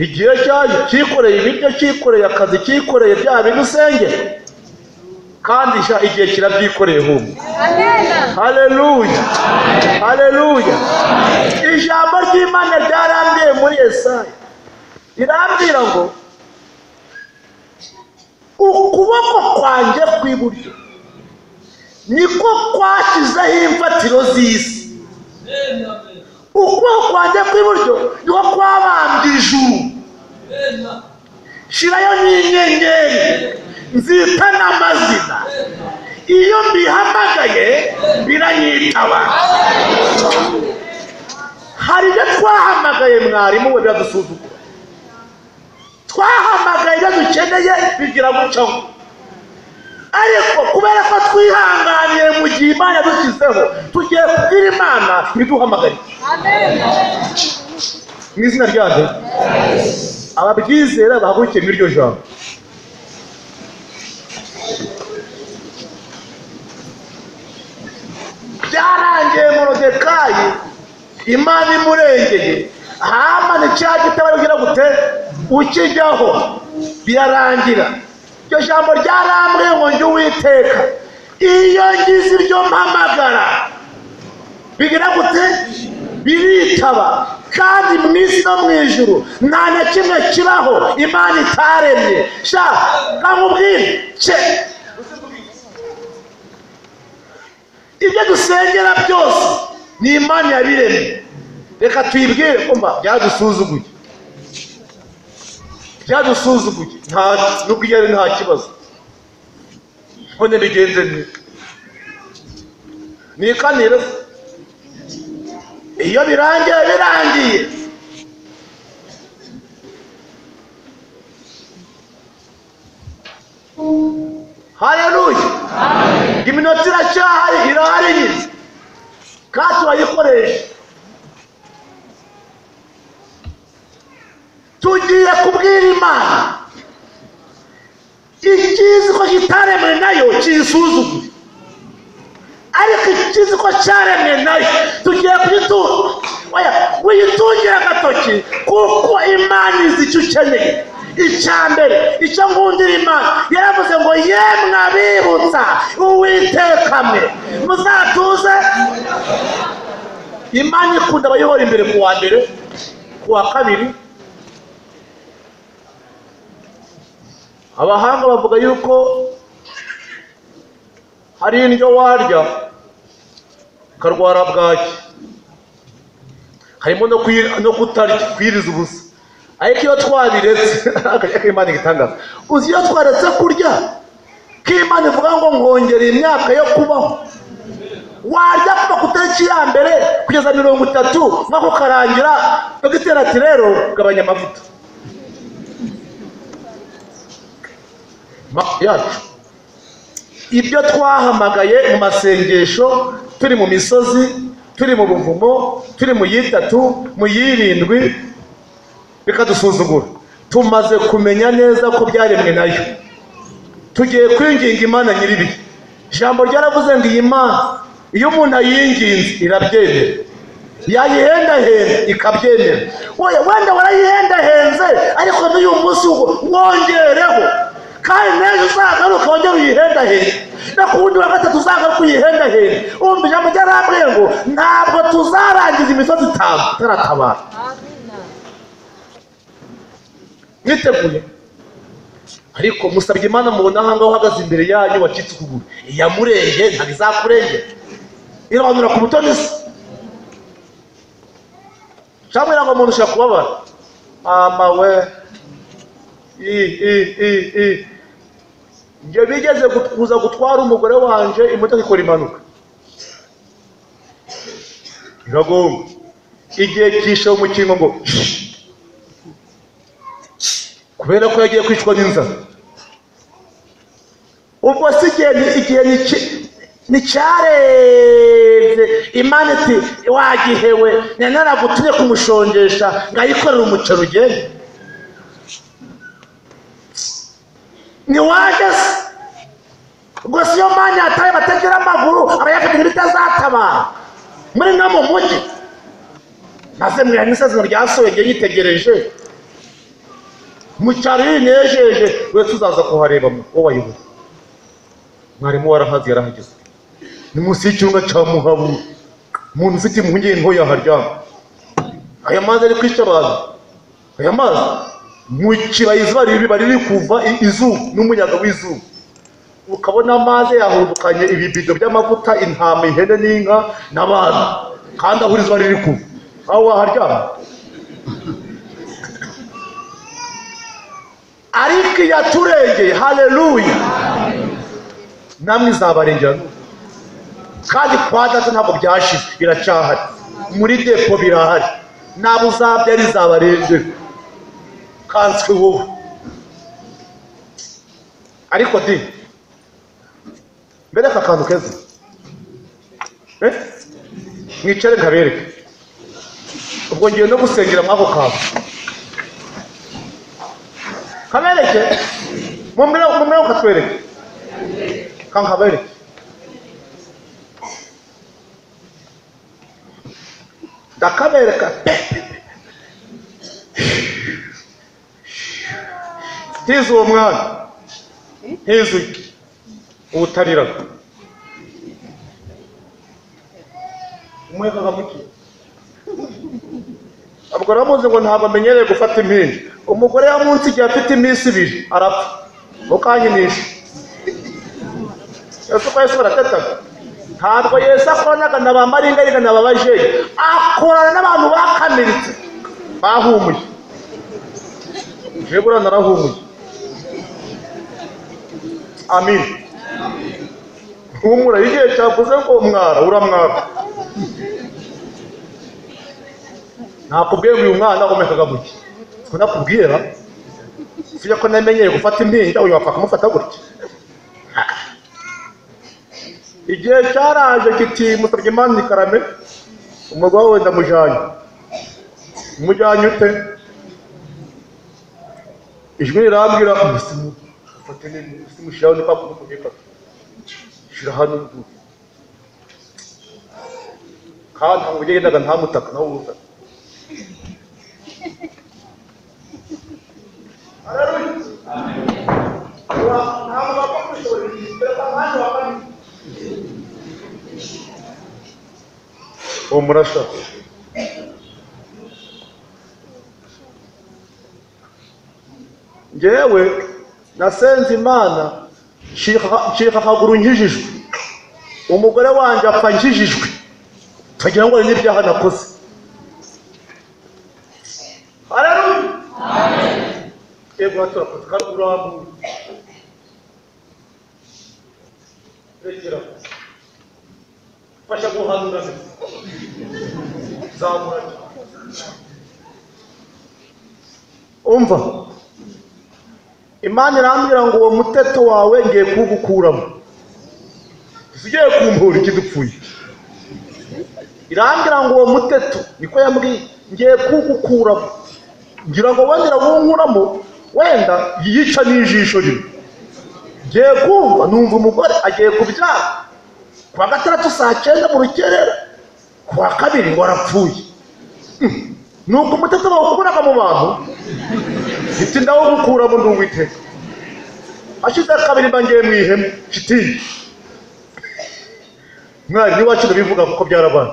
igihe cyaje cyikoreye ibiryo cyikoreye akazi cyikoreye bya bintu usengera kandi sha igihe kirabyikoreye humwe haleluya haleluya ijambo ry'imana ryarambiye muri yesaya rirambwira ngo ukuboko kwanjye kw'iburyo niko kwashyizeho imfatiro z'isi ukuboko kwanjye kw'iburyo niko kwabambye ijuru shirayo n'inyenyeri nzita n'amazina iyo mbihamagaye biranyitaba hari ibyo twahamagaye mwarimu we biradusuzugura twahamagaye ibyo dukeneye bigira gutya ngo ariko kubera ko twihanganiye mu gihe imana yadushyizeho tugiye kubwira imana ibiduhamagaye mu izina ryayo ababyizera bahagurukiye muri iryo jambo byarangiye morodekayi imana imurengeye hamani cya giti barabwira gute ukijyaho birarangira iryo jambo ryarambwiye ngo njye uwiteka iyo ngize iryo mpamagara bigira gute biritaba kandi mu isi no mu ijuru nta na kimwe kibaho imana itaremye sha nkakubwire ce- ibyo dusengera byose ni imana yabiremye reka tuyibwire kumva byadusuzuguye byadusuzuguye nta nubwo iyo ari nta kibazo none bigenze neza ni ikaniro iyo birangiye birangiye haleluya iminota iracyahari irahari nyine kandi turayikoresha tugiye kubwira imana ikizi ko kitaremwe nayo kiyisuzuguye ariko ikizi ko cyaremwe nayo tugiye kuyitunga oya uyitungire agatoki kuko imana izi icyo ukeneye icya mbere icyo ngundira imana yaravuze ngo yemwe abibutsa uwitekamwe muzatuze imana ikunda abayobora imbere ku wa mbere ku wa kabiri abahanga bavuga yuko hari indyo warya ukarwara bwaki harimo no kuyi- no kutarya kwiriza ubusa ariko iyo twabiretse akarya k'imana igitangaza uzi iyo twaretse kurya k'imana ivuga ngo nkongera imyaka yo kubaho warya kuva ku itariki ya mbere kugeza mirongo itatu mwaka ukarangira dogiteri ati rero gabanya amavuta Ma- yacu ibyo twahamagaye mu masengesho turi mu misozi turi mu buvumo turi mu yitatu mu yirindwi bikadusuzugura tumaze kumenya neza ko byaremwe nayo tugiye kwinginga imana nyiribi ijambo ryaravuze ngo iyi mana iyo umuntu ayinginze irabyemera yayihendahenda ikabyemera wowe wenda warayihendahenze ariko n'uyu munsi wo wongereho kandi n'ejo uzagaruka wongere uyihendahende no ku wundi wa gatatu uzagaruka uyihendahende umva ijambo ryarabwiye ngo ntabwo tuzarangiza imisozi itanu itaratabara mwiteguye ariko musabye imana mubona aha ngaho uhagaze imbere yanyu wacitse ukuguru iyamurenge ntabwo izakurengera irabanura ku butoni se cyangwa ngo umuntu ushobora kubabara amawe i i i i njye bigeze gut- kuza gutwara umugore wanje imodoka ikora impanuka iragonga igihe cyishe umukingo ngo "Shh." kubera ko yagiye kwicwa n'inzara ubwo si igihe ni- igihe ni iki- ni cyarenze imana iti wagihewe nari naragutumye kumushongesha ngayikorera umuceri ugende ni waje se gusa iyo mani yataye batagira amaguru aba yafite ibitazatabara muri no mu mujyi maze mwihana isezerano ryasohoye ngiye yitegereje mu cyaro iyo uyinejeje wese uzaza kuhareba wowe wayoboye mwarimu warahazi yarahageze ni munsi y'icyunga cya muhabu umuntu ufite impungenge ngo yaharyama aya mazi ari kwica abantu aya mazi mu kibaya izuba riba riri kuva i- izuba n'umuyaga w'izuba ukabona amazi yahurukanye ibibido by'amavuta intama ihene n'inka n'abantu kandi aho izuba riri kuva aho waharyama ariko iyaturengeye haleluya namwe izabarengera n'ubu. kandi kwa data ntabwo byashize biracyahari muri depo birahari nabo uzabyara izabarengera kanswe wowe ariko di mbere aka kantu keza Eh? mwicare nkabereke ubwo ngiye no gusengera mw'ako kantu kabereke mumwe mumwe ukatwereke kankabereke ndakabereka pe ntize uwo mwana ntize uyu ubutariraga umwekaga muke ubwo ramuzi ngo ntabwo amenyereye gufata impinja umugore ya munsi igihe afite iminsi ibiri arapfa mukanyinisha ese ko yesu baratetaga ntabwo yesu akoranaga na ba maringaringa na ba bajeri akorana n'abantu bakamiritse bahumuye jebura narahumuye amin humura igihe cyavuze ngo mwara uramwara nakubwiye ngo uyu mwana umekaga gutya ko nakubwira tujya ko namenyeye gufata impinja uyu wapfa kumufata gutya igihe cyaraje kiti musabye imana ni karame umugabo we ndamujyanye umujyanye ute ijwi rirambwira umusimu ufate n'imushyiraho ni kwa kundi kumufata shyira hano ngubu kandi ntabwo ugendaga ntamutaka nawe uwutaka uwo murashaka ngewe nasenze imana ncika- ncika akaguru nkijijwe umugore wanjye apfa nkijijwe tugira ngo hari n'ibyaha nakoze haleluya yego haturakoze kandi urambuye regera fasha guhanura zamura umva imana irambwira ngo uwo muteto wawe ngiye kuwugukuramo usigaye kumpura ikidupfuye irambwira ngo uwo muteto niko yambwiye ngiye kuwugukuramo ngira ngo wenda wunkuramo wenda yica n'ijisho rimwe ngiye kumva numva umugore agiye kubyara ku wa gatandatu saa cyenda mu rukerera ku wa kabiri ngo arapfuye Hmm. nuko umuteto bawukuraga mu bantu iti ndawugukuramo nduwiteka hashize kabiri mba ngiye mu ihema shitingi mwarimu iwacu ndabivuga kuko byarabaye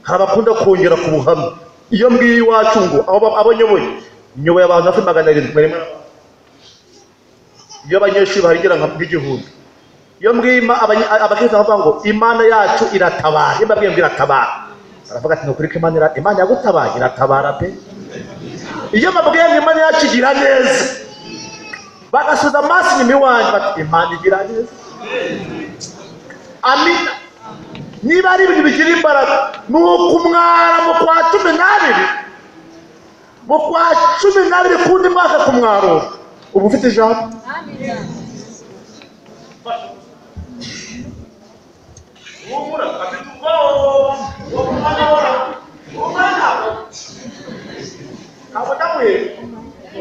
hari abakunda kongera ku buhamya iyo mbwiye iwacu ngo abo abo nyoboye nyoboye abantu hafi magana arindwi mwarimu iyo abanyeshuri bahagera nka bw'igihumbi iyo mbwima abakirisitu bakavuga ngo imana yacu iratabara iyo mbabwiye ngo iratabara baravuga ati nukuri ko imana ira- imana yagutabaye iratabara pe iyo mbabwiye ngo imana yacu igira neza bagasubiza amaso inyuma iwanjye bati imana igira neza amina niba ari ibintu bigira imbaraga ni ukumwara mu kwa cumi n'abiri mu kwa cumi n'abiri kundi mwaka kumwarura uba ufite ijambo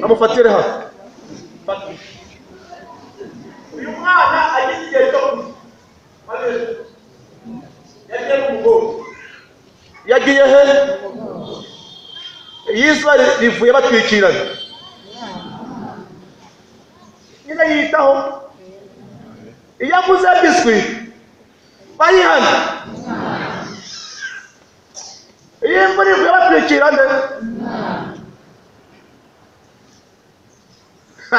amufatire hafi uyu mwana agize igihe cyo yagiye mu mugongo yagiye he iyo izuba ri- rivuye batwikirana nyine yitaho iyo aguze biswi bayihana iyo imvura ivuye batwikirana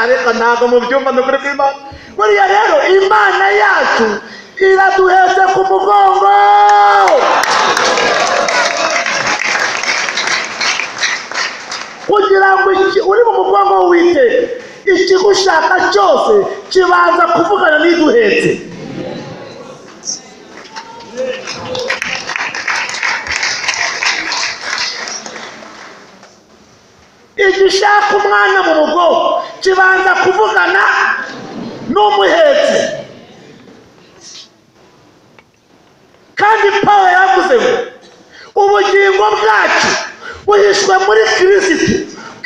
ariko ntabwo mubyumva ni ukuri kw'imana buriya rero imana yacu iraduhetse ku mugongo kugira ngo iki- uri mu mugongo w'uwiteka ikigushaka cyose kibanza kuvugana n'iduhetse igishaka umwana mu mugongo kibanza kuvugana n'umuhetse kandi pawe yavuze ngo ubugingo bwacu buhishwe muri kirisitu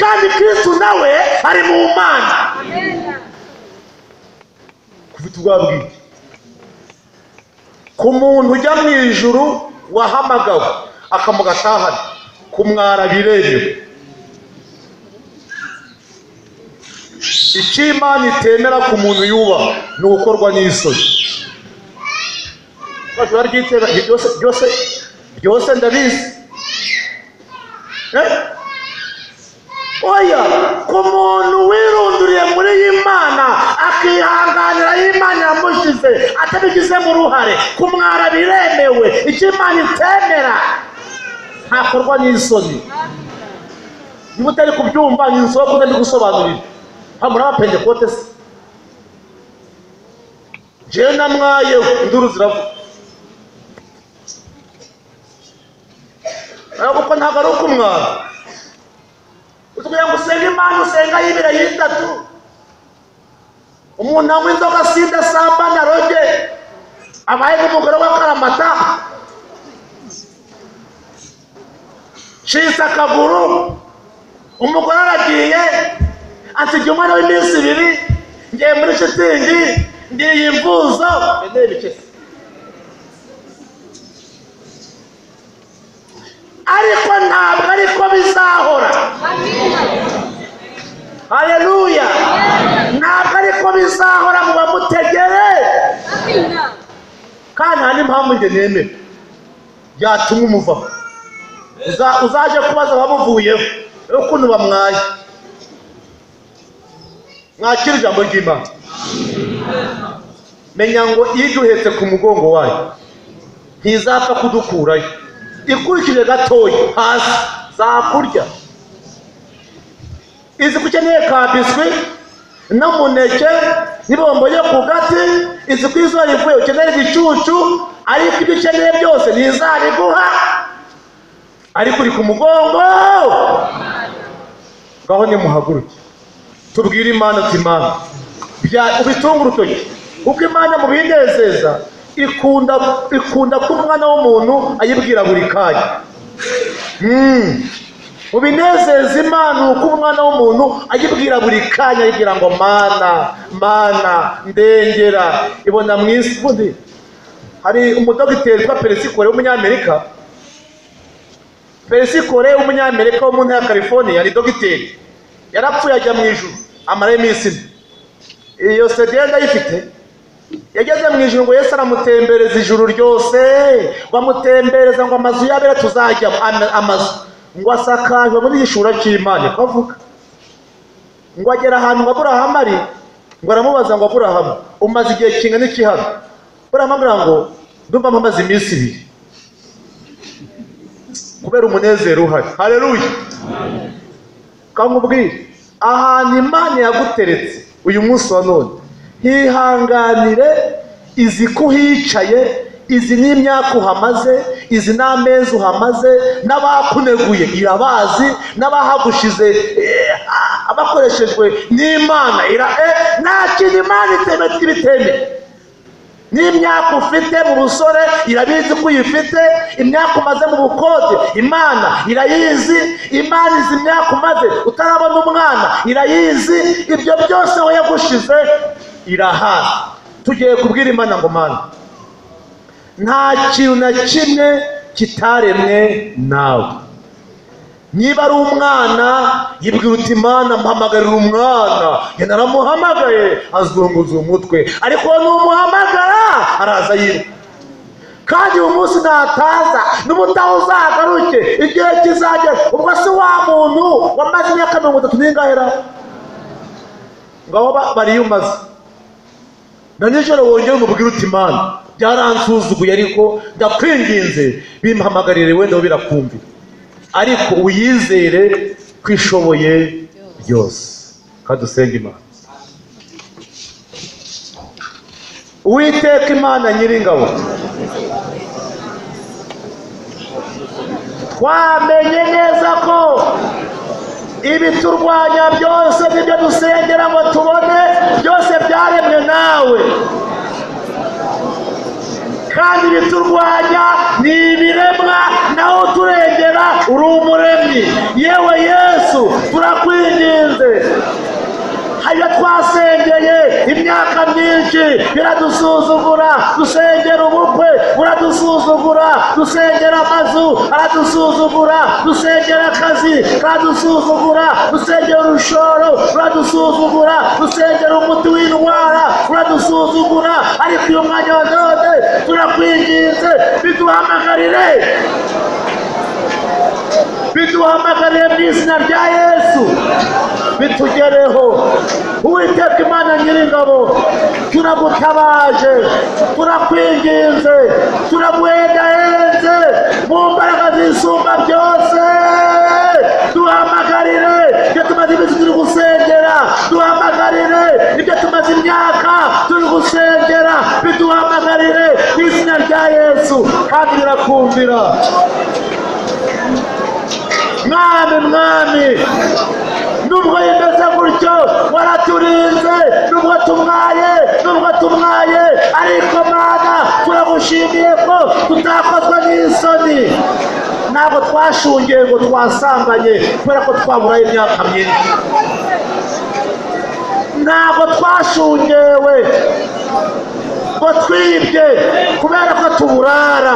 kandi kirisitu nawe ari mu mana kufite ubwoba bwinshi ku muntu ujya mu ijuru wahamagawe akamugatahana kumwara biremewe icyo imana itemera ku muntu yubaha ni ugukorwa n'isoni Bose bararyitega, ibyo byose byose byose ndabizi Eh? oya ku muntu wirunduriye muri iyi mana akihanganira aho imana yamushyize atabigizemo uruhare kumwara biremewe icyo imana itemera ntakorwa n'isoni niba utari kubyumva ni inzoga kuko ndi gusobanurira hano muri abapentekote se jewe namwayeho induru ziravuga ariko uko ntabwo ari ukumwara kugira ngo usenge imana usenga y'ibiri y'itatu umuntu anywa inzoga sida samba na roge abaye n'umugore w'akaramata cisa akaguru umugore aragiye asigaye umwana w'iminsi ibiri ngiye muri shitingi ngiye imvuzo ariko ntabwo ariko bizahora haleluya ntabwo ariko bizahora mu bamutegere kandi nta n'impamvu njye nemera byatuma umuvaho Uza- uzaje kubaza abamuvuyeho rero ukuntu bamwaye mwakira ijambo ry'imana menya ngo iyo iduhetse ku mugongo wayo ntizapfa kudukurayo ikurikije gatoya hasi zakurya izi ko ukeneye ka biswi n'umuneke n'ibombo yo ku gati izi ku izuba rivuye ukenera igicucu ariko ibyo ukeneye byose ntizabiguha ariko uri ku mugongo ngaho nimuhaguruke tubwire imana ati imana bya- ubitunge urutoki kuko imana mu binezeza ikunda ikunda ko umwana w'umuntu ayibwira buri kanya Mm. mu binezeza imana uko umwana w'umuntu ayibwira buri kanya ayibwira ngo mana mana ndengera ibona mu isi ubundi hari umudogiteri witwa peresikore w'umunyamerika peresikore w'umunyamerika wo mu ntara ya california ni dogiteri yarapfuye ajya mu ijuru amarayo iminsi ine iyo sede yari ayifite yageze mu ijuru ngo yesu aramutembereza ijuru ryose ngo amutembereza ngo amazu yabera tuzajya amazu ngo asakajwe muri igishura cy'imana niko avuga ngo agera ahantu ngo aburahamu ari ngo aramubaza ngo aburahamu umaze igihe kingana iki hano aburahamu amubwira ngo ndumva mpamaze iminsi ibiri kubera umunezero uhari hareruye kandi ubwire ahantu imana yaguteretse uyu munsi wa none hihanganire izi ko uhicaye izi n'imyaka uhamaze izi n'amezi uhamaze n'abakuneguye irabazi n'abahagushize eh, ah, abakoreshejwe n'imana ira eh, nta kintu imana iteme ibitemeye n'imyaka ufite mu busore irabizi ko uyifite imyaka umaze mu bukode imana irayizi imana izi imyaka umaze utarabona umwana irayizi ibyo byose aho yagushize irahazi tugiye kubwira imana ngo mana nta kintu na kimwe kitaremwe nawe niba ari umwana yibwira uti imana mpamagarira umwana njye naramuhamagaye azunguza umutwe ariko numuhamagara araza yiruka kandi uyu munsi nataza n'ubutaha uzagaruke igihe kizagera ubwo si wa muntu wamaze imyaka mirongo itatu n'ingahe ra ngabo ba- bariyumaza na nijoro wongere umubwire uti imana byaransuzuguye ariko ndakwinginze bimpamagarire wenda bo birakumvira ariko uyizere ko ishoboye byose kandi usenge imana uwiteka imana nyiringabo twamenye neza ko ibiturwanya byose n'ibyo dusengera ngo tubone byose byaremwe nawe kandi ibiturwanya ni ibiremwa nawe uturengera uri umuremyi yewe yesu turakwinginze hari iyo twasengeye imyaka myinshi biradusuzugura dusengera ubukwe buradusuzugura dusengera amazu aradusuzugura dusengera akazi karadusuzugura dusengera urushoro ruradusuzugura dusengera umuti w'indwara uradusuzugura ariko uyu mwanya wa none turakwinginze biduhamagarire biduhamagarire mu izina rya yesu bitugereho uwiteka imana nyiringabo turagutabaje turakwinginze turaguhendahenze mu mbaraga zisumba byose duhamagarire ibyo tumaze iminsi turi gusengera duhamagarire ibyo tumaze imyaka turi gusengera biduhamagarire mu izina rya yesu kandi birakumvira mwami mwami nubwo yimeze gutyo waraturinze nubwo tumwaye nubwo tumwaye ariko mana turagushimiye ko tutakozwe n'isoni ntabwo twashungiye ngo twasambanye kubera ko twaburaye imyaka myinshi ntabwo twashungewe ngo twibye kubera ko tuburara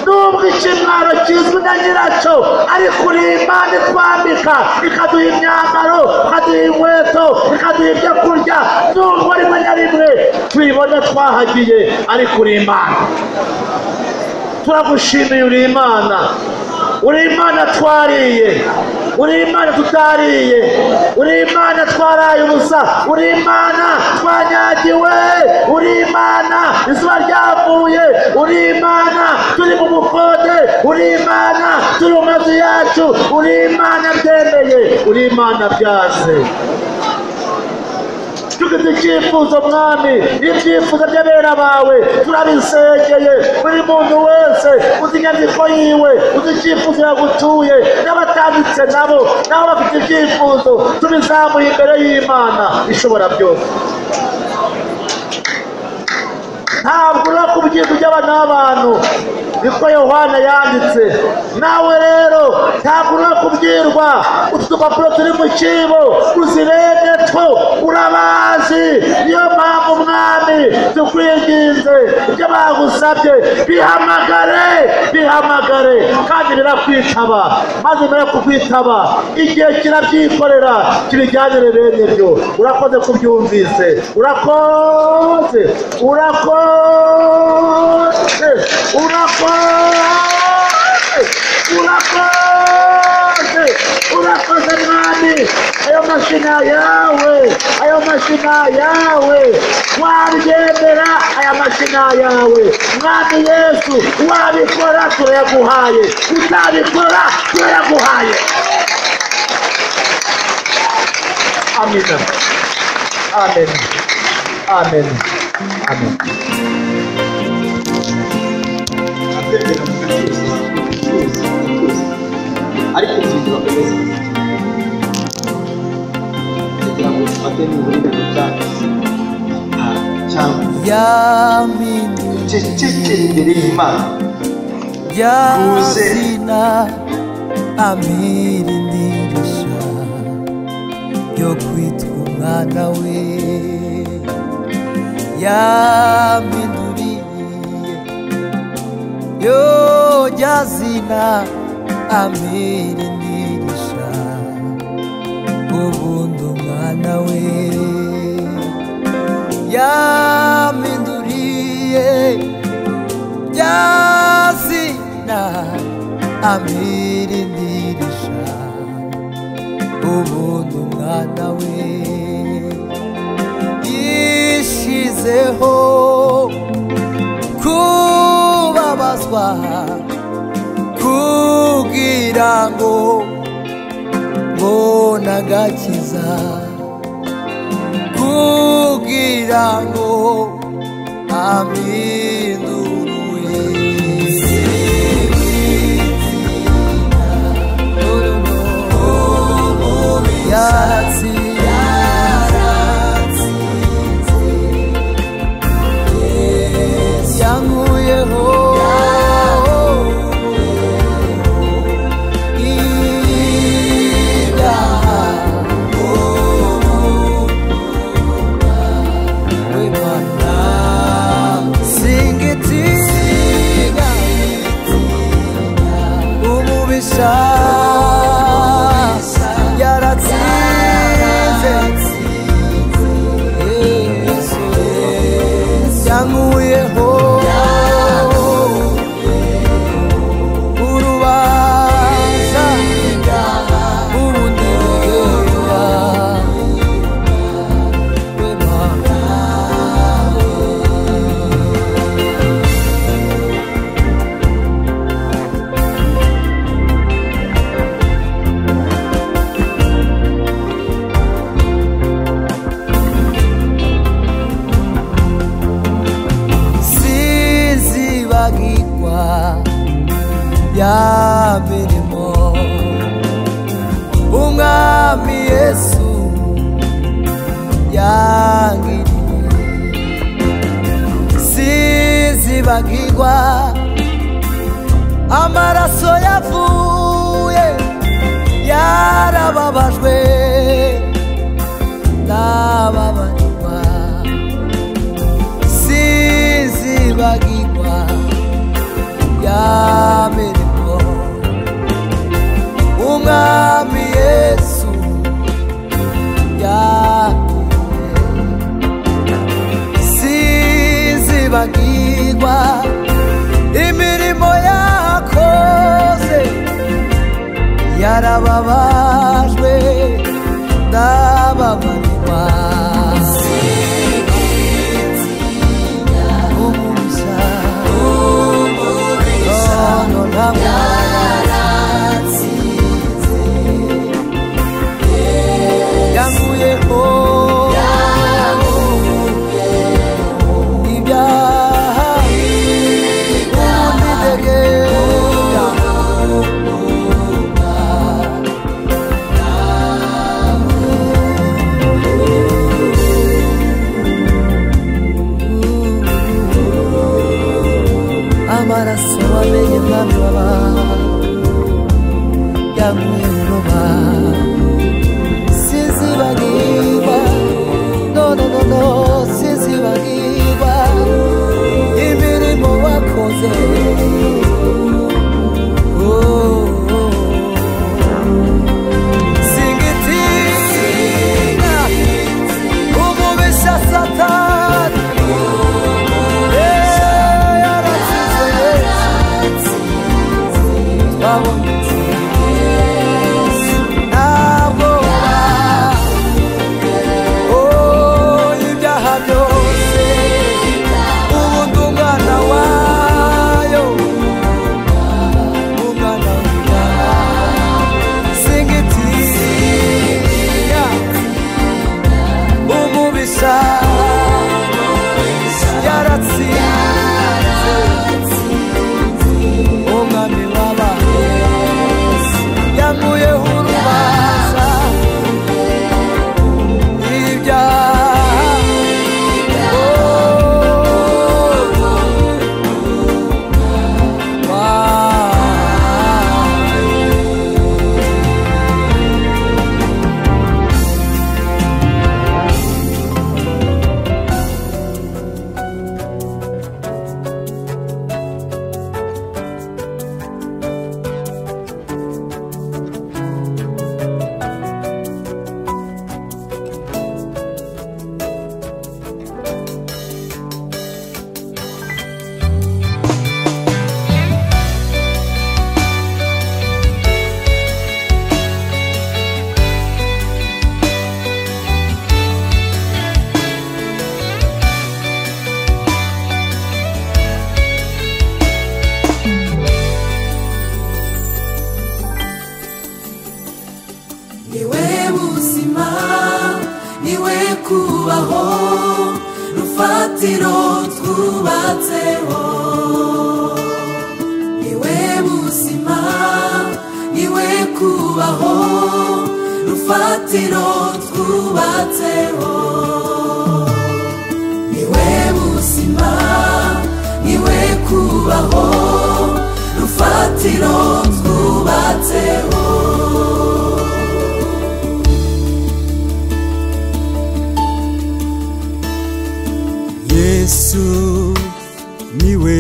nubwo ikimwaro kizwi na nyiracyo ariko uri imana itwambika ikaduha imyambaro ikaduha inkweto ikaduha ibyo kurya nubwo rimwe na rimwe tuyibona twahagiye ariko uri imana turagushimiye uri imana uri imana twariye uri imana tutariye uri imana twaraye ubusa uri imana twanyagiwe uri imana izuba ryavuye uri imana turi mu bukode uri imana turi mu mazu yacu uri imana byemeye uri imana byaze tugeze icyifuzo mwami ibyifuzo by'abera bawe turabisengeye buri muntu wese uzi inyandiko yiwe uzi icyifuzo yagutuye n'abatanditse nabo nabo bafite ibyifuzo tubizamuye imbere y'imana ishobora byose ntabwo uri ku byiza by'aba n'abantu niko yohana yanditse nawe rero ntabwo uri kubwirwa utu dupapuro turi mu cyibo uzirenge two urabazi niyo mpamvu mwami tukwinginze ibyo bagusabye bihamagare bihamagare kandi birakwitaba maze bimara kukwitaba igihe kirabyikorera kibijyanire bene byo urakoze kubyumvise urakoze urakoze urakoze urakoze urakoze mwami ayo mashina yawe ayo mashina yawe wabyemera aya mashina yawe mwami yesu wabikora turayaguhaye utabikora turayaguhaye amina amen amen amen ariko inzu bakomeza kugira ngo dufate n'uburinganire bwacu cyangwa Yamini ducecekere imbere y'imana yazina ampirindirisha yo kwitwa umwana we yampinduriye yo yazina ampirindirisha ubundi umwana we yampinduriye yazina amirindirisha ubuntu umwana we yishizeho kubabazwa kugira ngo mbona agakiza kugira ngo amindurwe yatsi yankuyeho ibyaha w'imana singitiga umubisha yaratsinze yesu yankuyeho urubanza ubundi bugeya sinzibagirwa ya mirimo umwami yesu yangiriye sinzibagirwa amaraso yavuye yarababajwe nababarirwa sizibagirwa ya mirimo umwami yesu yakuye sizibagirwa imirimo yakoze yarababajwe ndababarirwa umugisha no ntabwo yanguyeho amaraso wamenye umwami w'abantu yaguye mu ruba sinzibagirwa no no no no sinzibagirwa imirimo wakoze Oh, oh, oh. Singitinda umubisha satani yaratsinze umwami w'abantu yankuyeho urubanza ibyaha Oh. Wow. niwe buzima niwe kubaho rufatiro twubatseho niwe buzima niwe kubaho rufatiro twubatseho niwe buzima niwe kubaho rufatiro twubatseho yesu niwe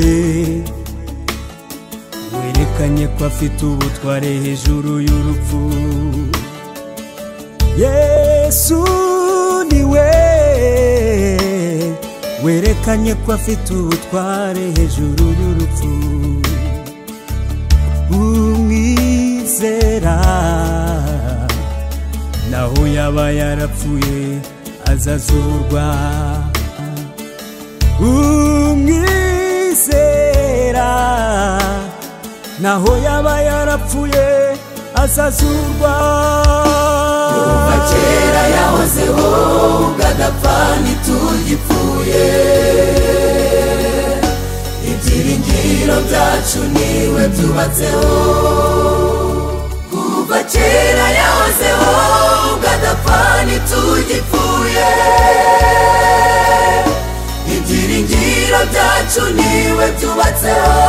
werekanye ko afite ubutware hejuru y'urupfu yesu niwe werekanye ko afite ubutware hejuru y'urupfu umwizera naho yaba yarapfuye azazurwa umwizera naho yaba yarapfuye azazurwa kuva kera yahozeho ubwadapfa ntitugipfuye ibyiringiro byacu niwe byubatseho kuva kera yahozeho ubwadapfa ntitugipfuye ibyiringiro byacu niwe byubatseho